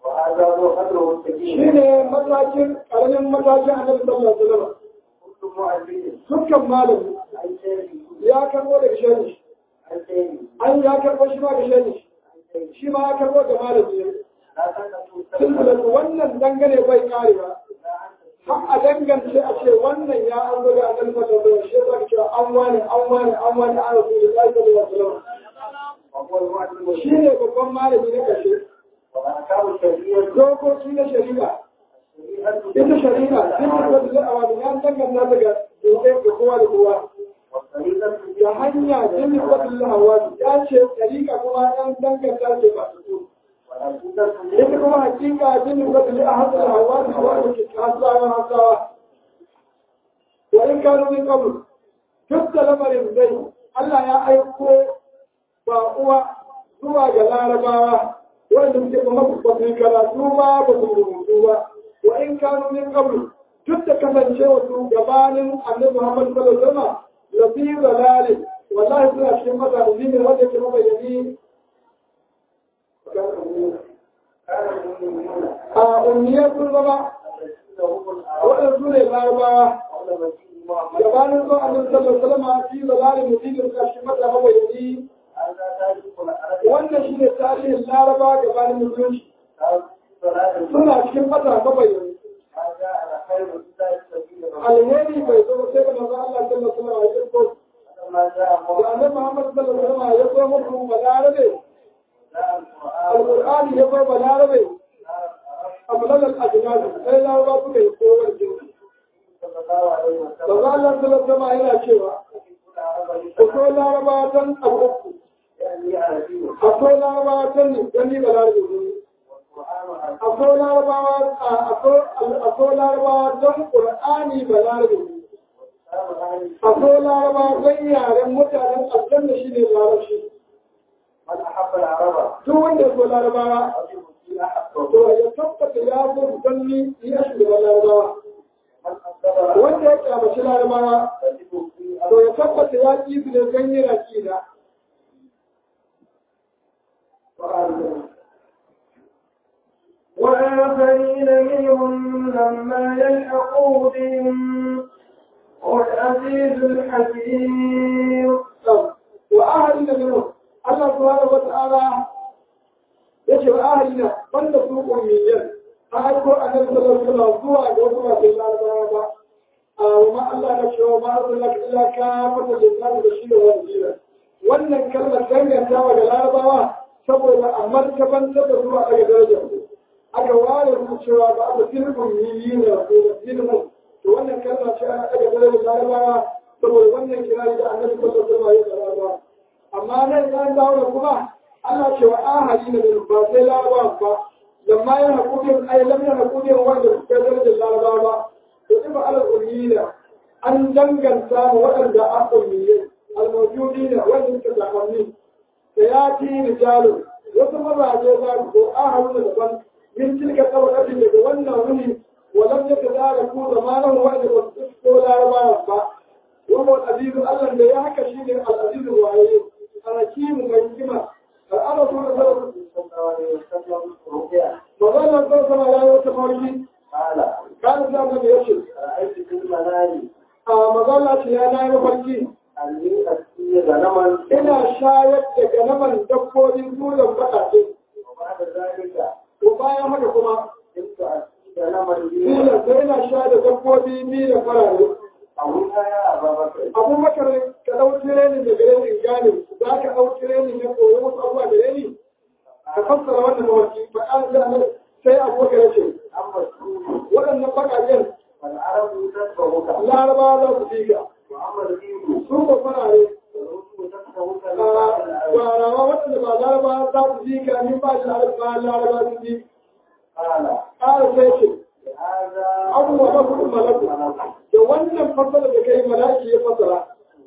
shine matakin karamin matakin annabi sallallahu alaihi wasallam dukkan malami ya karbo daga shani an ya karbo shi ma ga shani shi ma ya karbo ga malami ne silsilatu wannan dangane bai karewa har a dangance a ce wannan ya an zo da annabi sallallahu alaihi wasallam shi zaka cewa an wani an wani an wani an rasulullahi sallallahu alaihi wasallam وهو المعلم shi ne babban malami na kashe وأحكام الشرعية dokoki na shari'a ita shari'a sun yi wata za'awa da ya danganta daga dokai ga kowa da kowa والطريقة da hanya sun yi wata lahawa ya ce shari'a kuma ɗan danganta ce ba su والعقيدة ita kuma hakika sun yi wata lahawa da hawa da hawa da ke hasawa hasawa wa in kanu min qabl duk da lamarin dai Allah ya aiko ba uwa zuwa ga larabawa wanda suke kuma ba su yi karatu ba ba su rubutu ba wa in kanu min qabl duk da kasancewa su gabanin annabi Muhammad sallallahu alaihi wasallam lafi dalali wallahi suna cikin mata ne wanda yake mabayani كان المؤمنون a ummiyar sun zama الذين هم الأعراب waɗansu ne larabawa قبل مجيء محمد gabanin zuwa annabi sallallahu alaihi wasallam fi dalali mutum suna cikin mata mabayani هذا تاريخ العرب wannan shi ne tarihin laraba gabanin musulunci كانوا في ضلال suna cikin mata mabayani هذا على خير الله سبيل alheri bai zo sai ga manzo Allah sallallahu alaihi wasallam فلما جاء da annabi Muhammad sallallahu alaihi wasallam ya zo muku balarabe جاء القرآن alqur'ani ya zo balarabe abulal al-ajnad sai laraba suka yi kowar jinsi صلى الله عليه manzo وسلم Allah sallallahu alaihi wasallam yana cewa akwai laraba tan abu uku يعني عربي akwai laraba tan ne dan ni balarabe ne والقرآن عربي akwai larabawa akwai larabawa tan qur'ani balarabe ne والإسلام أهل akwai larabawa dan yaren mutanen aljanna shine larabci من أحب العرب duk wanda ya so larabawa رجل في أحبه to ya tabbata ya so ganni ya shugaban larabawa من أنكر wanda ya kyamaci larabawa رجل في to ya tabbata ya ƙi su da ganye na ƙina وآخرين منهم لما يلحقوا بهم هو العزيز الحكيم wa ahali na minu Allah subhanahu wa ta'ala yace wa ahali na banda su ummiyan a aiko annabi sallallahu alaihi wasallam zuwa ga wasu masu larabawa ba a ma Allah na cewa ma arsalaka illa kafatan lin-nas bashiran wa nadhira wannan kalmar dangantawa ga larabawa saboda a martabantar da zuwa daga darajar su aka ware su cewa ba a cikin ummiyin da rasulun to wannan kalmar ce ana daga darajar larabawa saboda wannan kirari da annabi sallallahu alaihi wasallam ya karanta amma nan ya dawo da kuma Allah ce wa ahali na da ba sai larabawa ba lamma ya hakukin ai lam ya hakukin wanda suka darajar larabawa ba to ifa ala ummiyina an danganta mu waɗanda a ummiyai almawjudina wanda suka zamanni sayati rijalu wasu mazaje za su ko ahalu da daban min tilka tabaqati daga wannan wuni ولم يتداركوا زمانه وإذا كنت larabawa ba. وهو العزيز الله لا يحكى شيء العزيز الوعي الحكيم والحكمة الأمر صلى الله عليه وسلم وظل الله صلى الله عليه وسلم قال كان سامن يشل رأيت في المنام مظلة يا نائم فرقي أني أسقي غنما ina shayar da ganaman dabbobin tulan baƙaƙe وبعد ذلك to bayan haka kuma كنت أسقي غنما لي tilan sai ina shayar da dabbobi biyu da farare أولها يا أبا بكر abubakar ka ɗau tirenin da gare ni in gane za ka ɗau tirenin ya koyi wasu abubuwa da gare ni ka fassara wannan mawaki ba an ga nan sai abubakar ya ce أما السوق waɗannan baƙaƙen فالعرب تتبعك larabawa za su fi ka وأما الدين su ba farare فالرسل تتبعك من بعد العرب gwarawa waɗanda ba larabawa za su fi ka min ba shi ba larabawa su fi قال ƙara sai ce لهذا abubuwa ba kuɗin malaku da wannan fassara da kai malaki ya fassara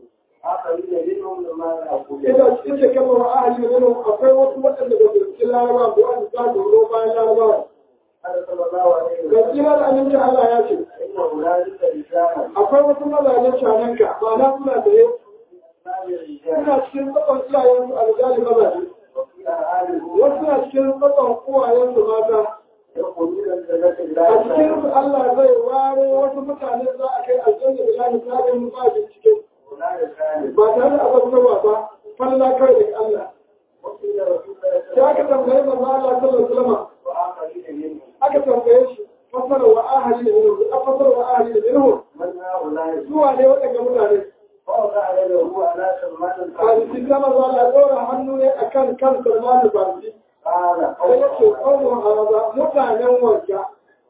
آخرين منهم لما يأكلون ina cikin shekaru wa ahali da nuna akwai wasu waɗanda ba su cikin larabawa ba wanda za su zo bayan larabawa قال صلى الله عليه وسلم gaskiya da aminci Allah ya ce إنه لا يوجد رجالا akwai wasu mazajen shananka ma'ana suna tsaye ما الرجال suna cikin tsakon iyayensu a rijali mazaje وفي أعالي wasu suna cikin tsakon uwayensu mata يقولون الجنة a لا cikin su Allah zai ware wasu mutane za a kai aljanna da lahi sabin ba bincike ولا يكاد ba tare da azabtarwa ba falla kai daga Allah وقيل رسول الله صلى sai الله aka tambaye manzo Allah sallallahu alaihi wasallam وآخرين منهم aka tambaye shi fasara wa ahli da yanzu a fasara kan kan Salman al-Farisi قال sai ya ce ƙaunar haza mutanen wanka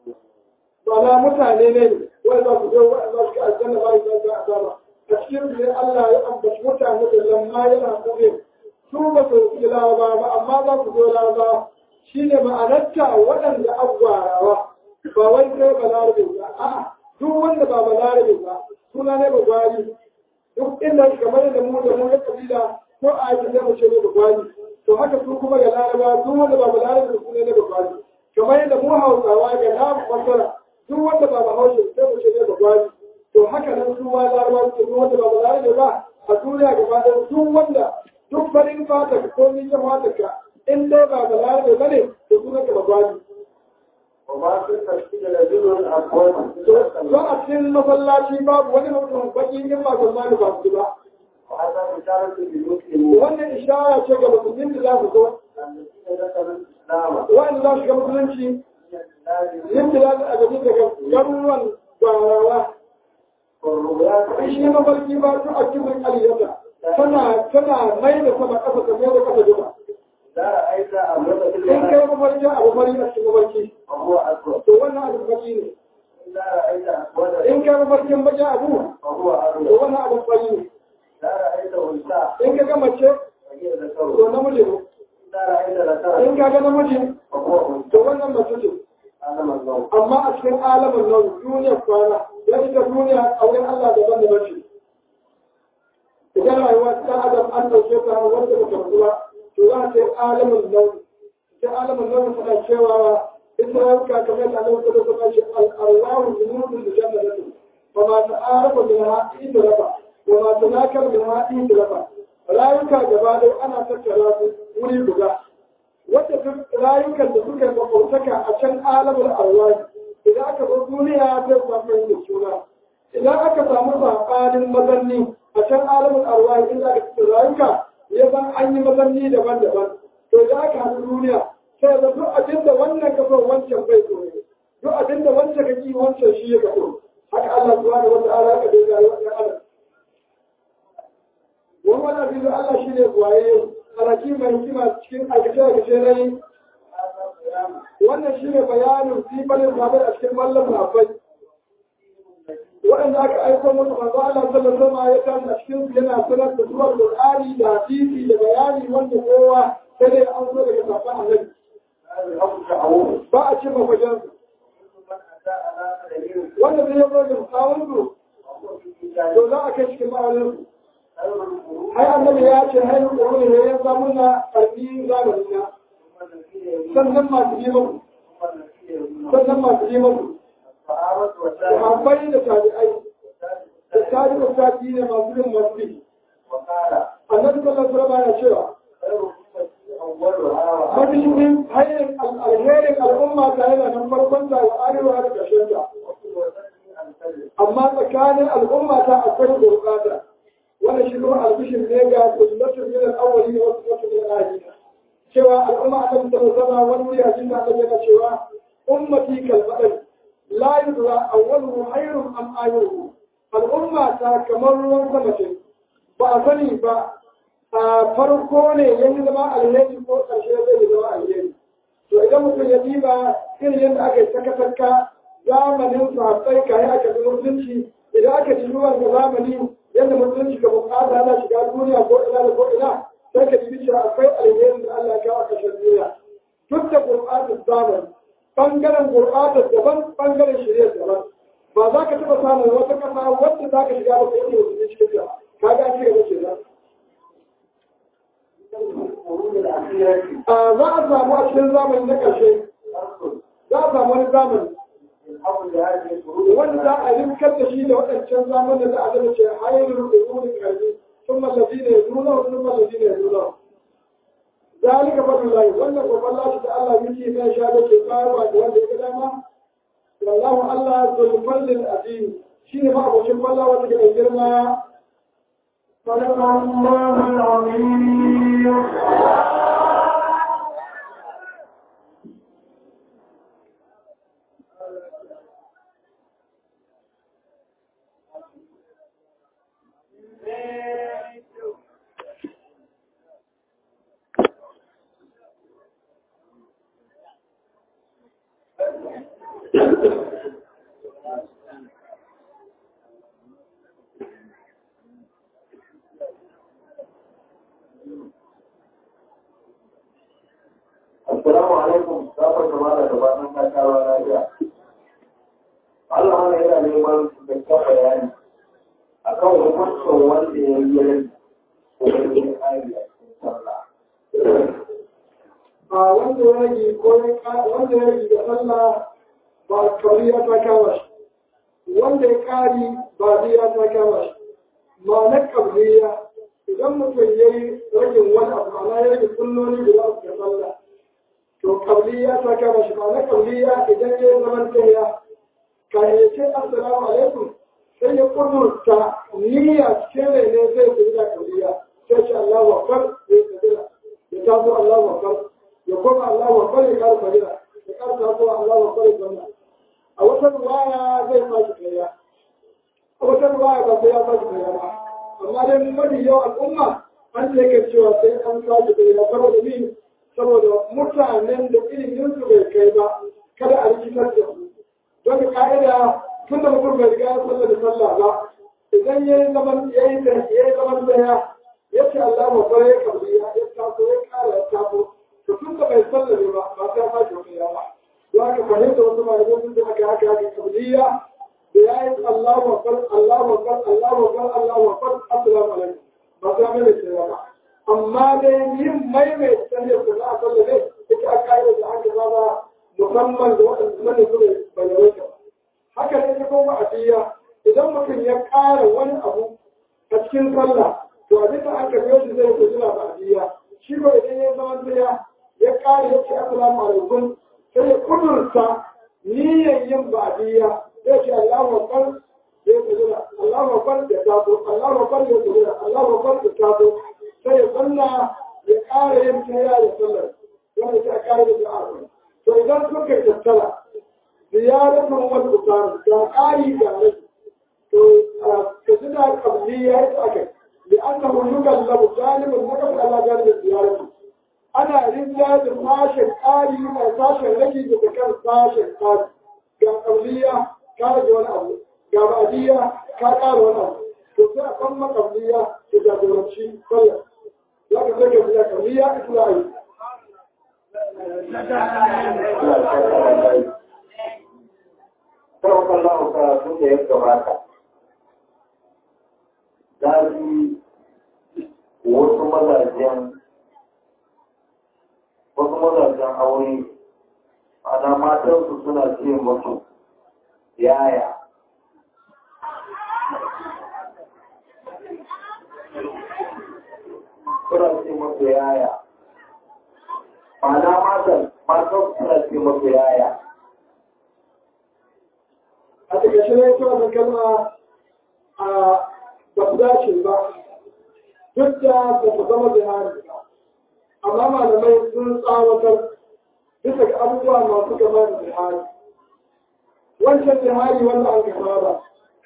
ba na mutane ne wanda za su zo wanda za su ga aljanna ba ya ga azaba a cikin su ne Allah ya ambaci mutane da lamma yana kure su ba su yi laraba ba amma za su zo laraba shine ma'anarta waɗanda agwarawa ba wai sai ba larabe ba a'a duk wanda ba ba larabe ba suna ne ba gwari duk inda kamar da mu da mu da kabila ko a yi da mu ce ne ba gwari to haka su kuma ga laraba duk wanda ba ba larabe su ne ba gwari kamar yadda mu hausawa ga namu fasara duk wanda ba ba haushe sai mu ce ne ba gwari to haka nan su ma larabawa su duk wanda ba ba larabe ba a duniya gaba ɗaya duk wanda duk farin fata ka ko ni jan fata ka in dai ba ba larabe ba ne to sunan ka ba gwari وما في المسجد رجل أقوال to a cikin masallaci babu wani mutum baki in ba Salmanu ba su ba وهذا بشارة للمسلمين wannan ishara ce ga musulmin da za su zo الذين ذكروا الإسلام wa'anda za su ga musulunci من البلاد yin da za a gaji daga garuruwan gwarawa والرؤيات shi mafarki ba su a cikin aliyata tana tana mai da sama ƙasa ta mai da ƙasa duka إذا رأيت أمرك in kai بالله mafarki abu fari a cikin mafarki فهو أكبر to wannan abu fari ne إذا رأيت أسود in kai mafarkin baki abu فهو to أبيض wannan abu fari ne إذا رأيت أنثى in ka ga mace فهي to ذكر namiji ne إذا رأيت in ذكرا ka ga namiji فهو أنثى to wannan mace ce عالم النوم amma a cikin alamin nan duniyar kwana ya ita duniya a wurin Allah daban da bace idan rayuwa ta adam an dauke ta wanda ba ta ruwa to za ta yi alamin nan sai alamin nan tana cewa ita yanka kamar da Allah ta dauka shi al-arwahu junudun da jannatu fa ma ta'arafa minha idraba wa ma tanakar minha idraba rayuka gaba dai ana tattara su wuri guda wadda duk rayukan da suka yi makwabtaka a can alamar arwani idan aka zo duniya zai samu da suna idan aka samu saɓanin mazanni a can alamar arwani inda aka cikin rayuka ya san an yi mazanni daban-daban to idan aka haɗu duniya sai da duk abin da wannan ka so wancan bai so ne duk abin da wancan ka ki wancan shi ya ka so haka Allah subhanahu wa ta'ala ka dai rayuwar ɗan adam wani wani abin da Allah shi ne waye alaki mai hikima cikin aikace-aikace na yi wannan shi ne bayanin sifanin sabai a cikin mallam sabai waɗanda aka aiko musu manzo Allah sallallahu alaihi ya tashi a cikin su yana sanar da zuwa Qur'ani da hadisi da bayani wanda kowa sai dai an zo daga saban Annabi ba a ce mafajan wanda zai zo da tsawon su to za a kai cikin ma'aunin su ai annabi ya ce hai ƙoro ne ya samu na ƙarfi zamani na sannan masu yi musu sannan masu yi musu sahabbai da tabi'ai da tabi'u tabi'i ne masu yin masu yi annabi sallallahu alaihi wasallam ya cewa mafi hanyar alherin al'umma ta yana nan farkon ta wa arewa da ƙarshen ta amma tsakanin al'umma ta akwai gurɓata wannan shi kuma albishin ne ga sunnatu min al-awwali wa sunnatu min al-akhirin cewa al'umma ta da zama wani hadisi da Allah yana cewa ummati kal badal la yudra awwaluhu khairun am akhiruhu al'umma ta kamar ruwan sama ce ba a sani ba a farko ne yanzu zama alheri ko ƙarshe zai zama alheri to idan mutum ya diba irin yadda aka yi saka-saka zamanin sahabbai kayan aka bi mutunci idan aka ji ruwan da zamani yadda musulunci ga bukata ana shiga duniya ko ina da ko ina sai ka ji cewa akwai alherin da Allah ya kawo a ƙarshen duniya duk da gurbatar zamani bangaren gurbatar daban bangaren shirya daban ba za ka taɓa samun wata ƙasa wadda za ka shiga ba ka yi musulunci cikin ta ka ga ce ga ce a za a samu a cikin zamani na ƙarshe za a samu wani zamani wanda za a rinkar da shi da waɗancan zamanin da aka ce hayar rukunin karfi sun mallabi ne zuna sun mallabi ne zuna zalika fadlu lahi wannan babban lashi da Allah miki mai sha da ke bayarwa da wanda ya ga dama wallahu Allah zul fadlil azim shine ma abokin falla wanda ke girma صدق الله العظيم Assalamu alaikum, safar da mala da bayan ta kawo lafiya. Allah wani yana neman cikakken bayani a kan hukuncin wanda ya yi rai ko ya yi ari a cikin sallah. a wanda ya rage ko ya ka- wanda ya rage da sallah ba kariya ta kama shi wanda ya kari ba biya ta kama shi ma na kabliya idan mutum ya yi ragin wani abu ana ya rage sunnoni da za su ga sallah to kabliya ta kama shi ma na kabliya idan ya yi zaman tahiya kan ya ce assalamu alaikum sai ya kudurta niyya cikin rai ne zai fi da kabliya sai ce Allahu akbar zai kabila ya taso Allahu akbar ya koma Allahu akbar ya kara kabila ya kara taso Allahu akbar ya zanna a wata ruwaya zai fashi kariya a wata ruwaya ba sai ya fashi kariya ba amma dai mafi yau al'umma an ce ka cewa sai an fashi kariya saboda ni saboda mutanen da ilimin su bai kai ba kada a rikitar da su don da ka'ida tun da mutum bai riga ya sallah da sallah ba idan ya yi zaman ya yi da ya yi zaman da ya ya ce Allah ma fara ya kabri ya ya taso ya kara ya taso to tun da bai sallah ne ba ba sai ya fashi wani ya ba za ka fahimta wasu malamai sun da aka haka haka kabliya da ya yi Allahu akbar Allahu akbar Allahu akbar Allahu akbar assalamu alaikum ba sai mai da cewa ba amma dai yin maimaita sanya su za a sallah ne ita a ka'ida da aka zaba musamman da waɗanda ne su bai yawaita ba haka ne ta koma a biya idan mutum ya ƙara wani abu a cikin sallah to abin da aka biyo shi zai kujira ba a biya shi ko idan ya zama biya ya ƙara ya ce assalamu alaikum sai ya kudurta niyyar yin ba a biya zai ce Allahu akbar ya kujira Allahu akbar ya taso Allahu akbar ya kujira Allahu akbar ya taso sai ya zanna ya ƙara yin tayya da sallar wanda ta ƙara da da'a to idan suka tattara ziyaratun wani utar ga ƙari ga rai to ka ji da kabli ya yi aka da an na hulukan labu galibin na kafa ala galibin ziyaratu ana rinja da sashen ƙari a sashen rage da kan sashen ƙari ga kabliya ka rage wani abu ga ba'adiyya ka ƙara wani abu to sai a kan makabliya da jagoranci sallah za ka sai ka biya kabliya ita za a yi Sau kan lahu karatun da ya gabata, za su wasu mazajen wasu mazajen aure ana matansu suna ce musu yaya suna ce musu yaya Ma'ana matan, matan suna ce musu yaya. a takaice ne ita wannan kalma a ba su dace ba duk da ba su zama zihari ba amma malamai sun tsawatar bisa ga abubuwa masu gama da zihari wancan zihari wanda an gaba ba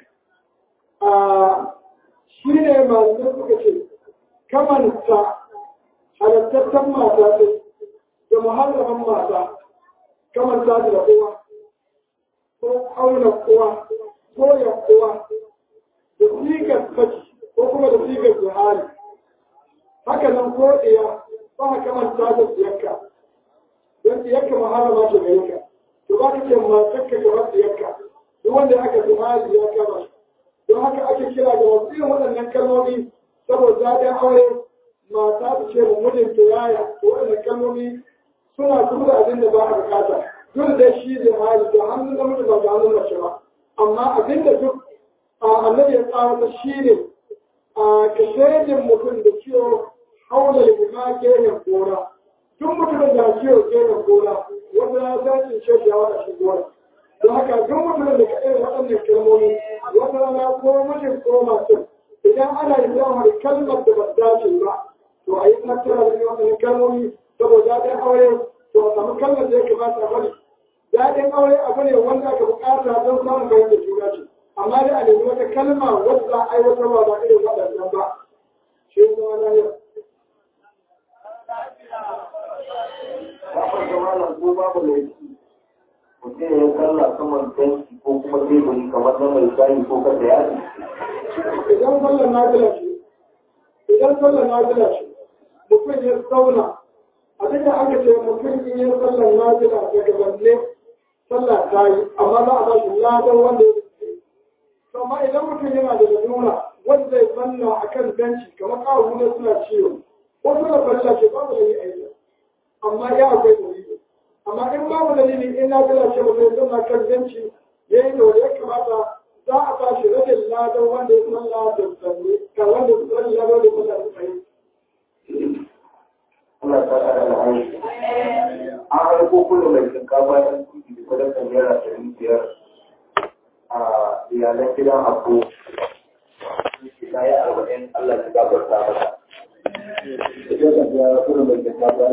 a shi ne malamai suka ce kamanta halittattan mata ce da muharraman mata kamanta da uwa ko auna uwa ko ya uwa da sigar saki ko kuma da sigar jihari haka nan ko iya ba ka manta da siyarka don siyarka maharama ta gare ka to ba ka ce matarka gaba siyarka duk wanda aka jihari ya kama shi don haka ake kira da wasu irin waɗannan kalmomi saboda daɗin aure mata ta ce mu mijinta yaya to waɗannan kalmomi suna kuma da abin da ba a bukata duk da shi da hali da hannun namiji ba da hannun mace ba amma abin da duk annabi ya tsara shi ne a kashedin mutum da ciwo haula lima gehen gora duk mutumin da ciwo gehen gora wanda ya san in ce ya wada shi gora don haka duk mutumin da ka irin waɗannan kalmomi wata rana ko mijin ko masu idan ana yin zama kalmar da ba dace ba to a yi tattara da waɗannan kalmomi saboda daɗin aure to a samu kalmar da ya kamata a bari daɗin aure abu ne wanda aka bukata don samun bayan da juna ce amma dai a nemi wata kalma wadda za a aiwatarwa ba irin waɗannan ba shi ne zama lahiyar Kafin zama nan ko babu laifi. mutum ya kalla saman tanki ko kuma teburi kamar na mai shayi ko kasa yaji idan sallar nafila ce idan sallar nafila ce mutum ya zauna abin da aka ce mutum in ya sallar nafila daga wanne sallah ta yi amma za a ba shi ladan wanda ya ce amma idan mutum yana da lalura wanda zai zanna a kan benci kamar kawo ne suna ciwo ko suna farilla ce babu da yi aiki amma ya akwai dalili amma in babu dalili in nafila ce mutum ya zanna kan benci ya yi da wanda ya kamata za a ba shi rabin ladan wanda ya salla da tsaye ga wanda ya salla ya wanda ya salla da tsaye Allah ta ƙara da hanyar an haifo kullum mai shinkafa ɗan kuɗi da sadakar naira ɗari biyar a iyalan gidan abu ta yi arba'in Allah ta gafarta mata. Ita ta biya kullum mai shinkafa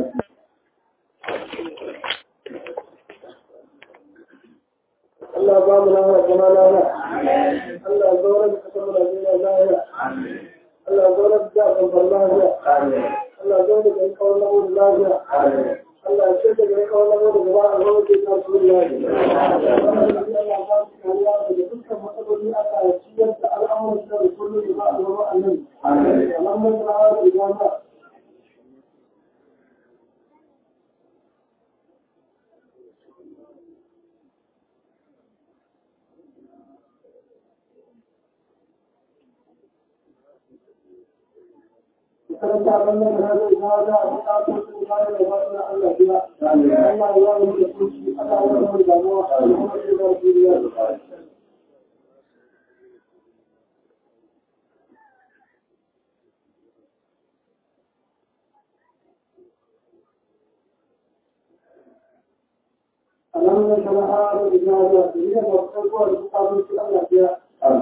Allah ba mu lafiya zama lafiya Allah ya zaura da kasar mu Najeriya lafiya Allah ya zaura da jihar lafiya Allah ya zaura da gari kawai na mutu lafiya Allah ya ce da gari kawai na mutu gaba a zama ke kan su lafiya Allah ya ba su kariya daga dukkan matsaloli Allah ya ciyar da al'amuran da kullum da ba a zama annabi Alhamdulillah da jama'a karanta wannan da hada ina da bukatun su ba da wannan Allah biya Allah ya yi da kuci Allah ya yi da mu a cikin da duniya Allah ya shara'a da ijazah da ne da farko da bukatun su Allah biya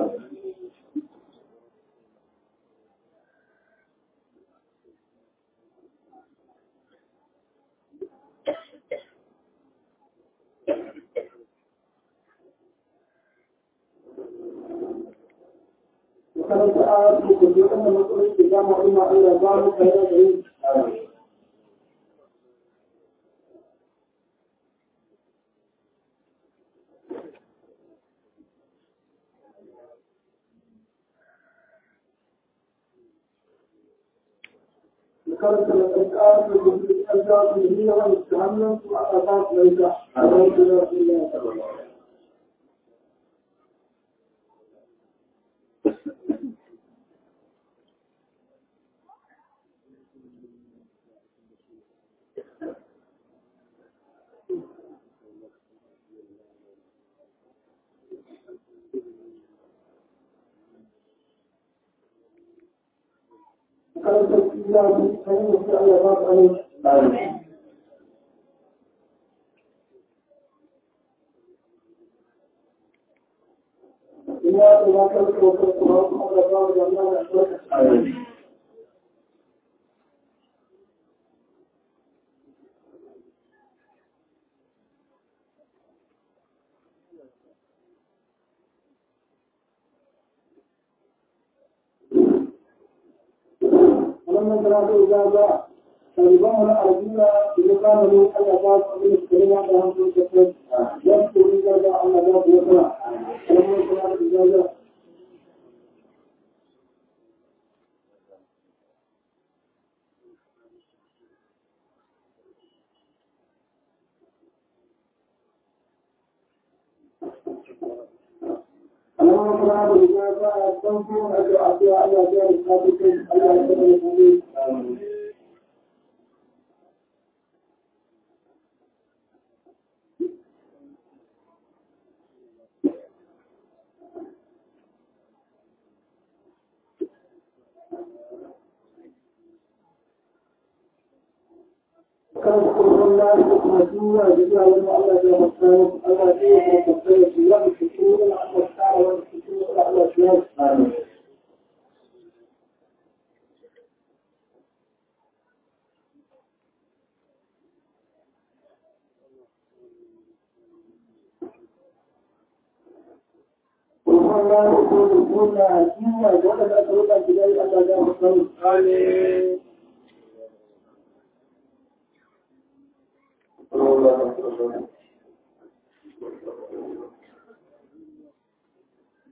karanta a cikin da wannan matsalolin da dama ina Allah ba mu kai da yi karanta da ƙarƙar da gudu ƙarƙar da yi yawan su hannun su a ƙasa su laika a wani da su yi karanta islami ta yi wasu Allah ba su aminci. Ina da ya karanta wasu kuma kuma da ba da Allah da albarka. wannan karatu da za ɗaliban wani arjuna da ya kama ne Allah ba su abin da suka rina da hankali da kai ya su kuri da za Allah ba su wata wannan karatu da za اللهم صل على سيدنا تنفون أجر أعطيها على دار الصادقين الله يسلم المؤمنين kan kurkun lafi kuma duniya da zuwa wani Allah ya masu Allah ya yi kuma kwakwai su wani cikin wani Allah tsara wani cikin wani Allah su yi amin. Kurkun lafi kuma duniya duniya da wani aka ruka gidan Allah ya masu amin.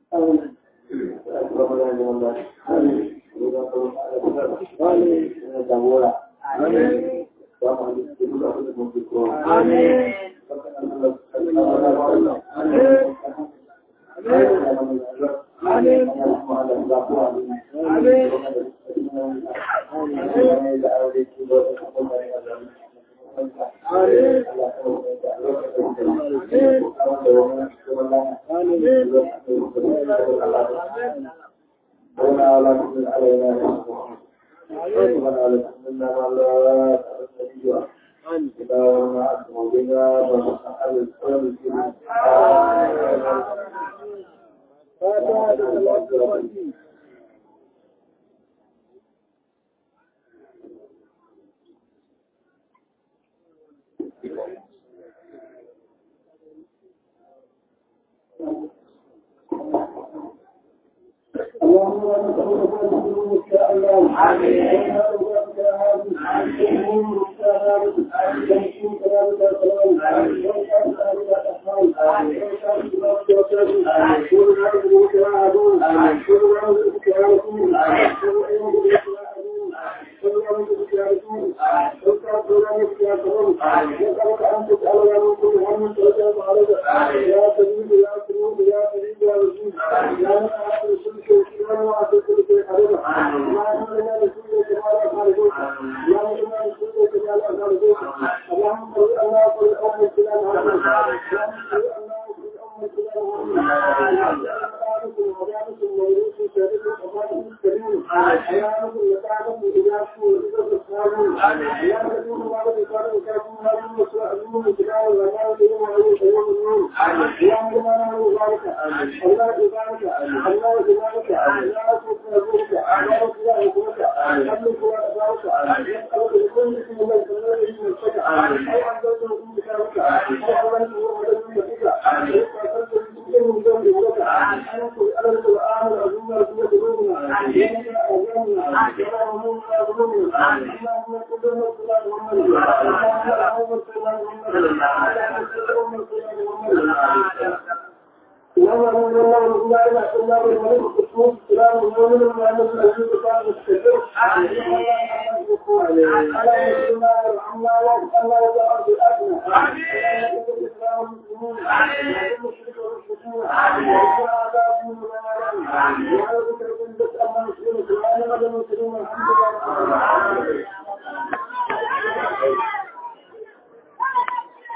Amin.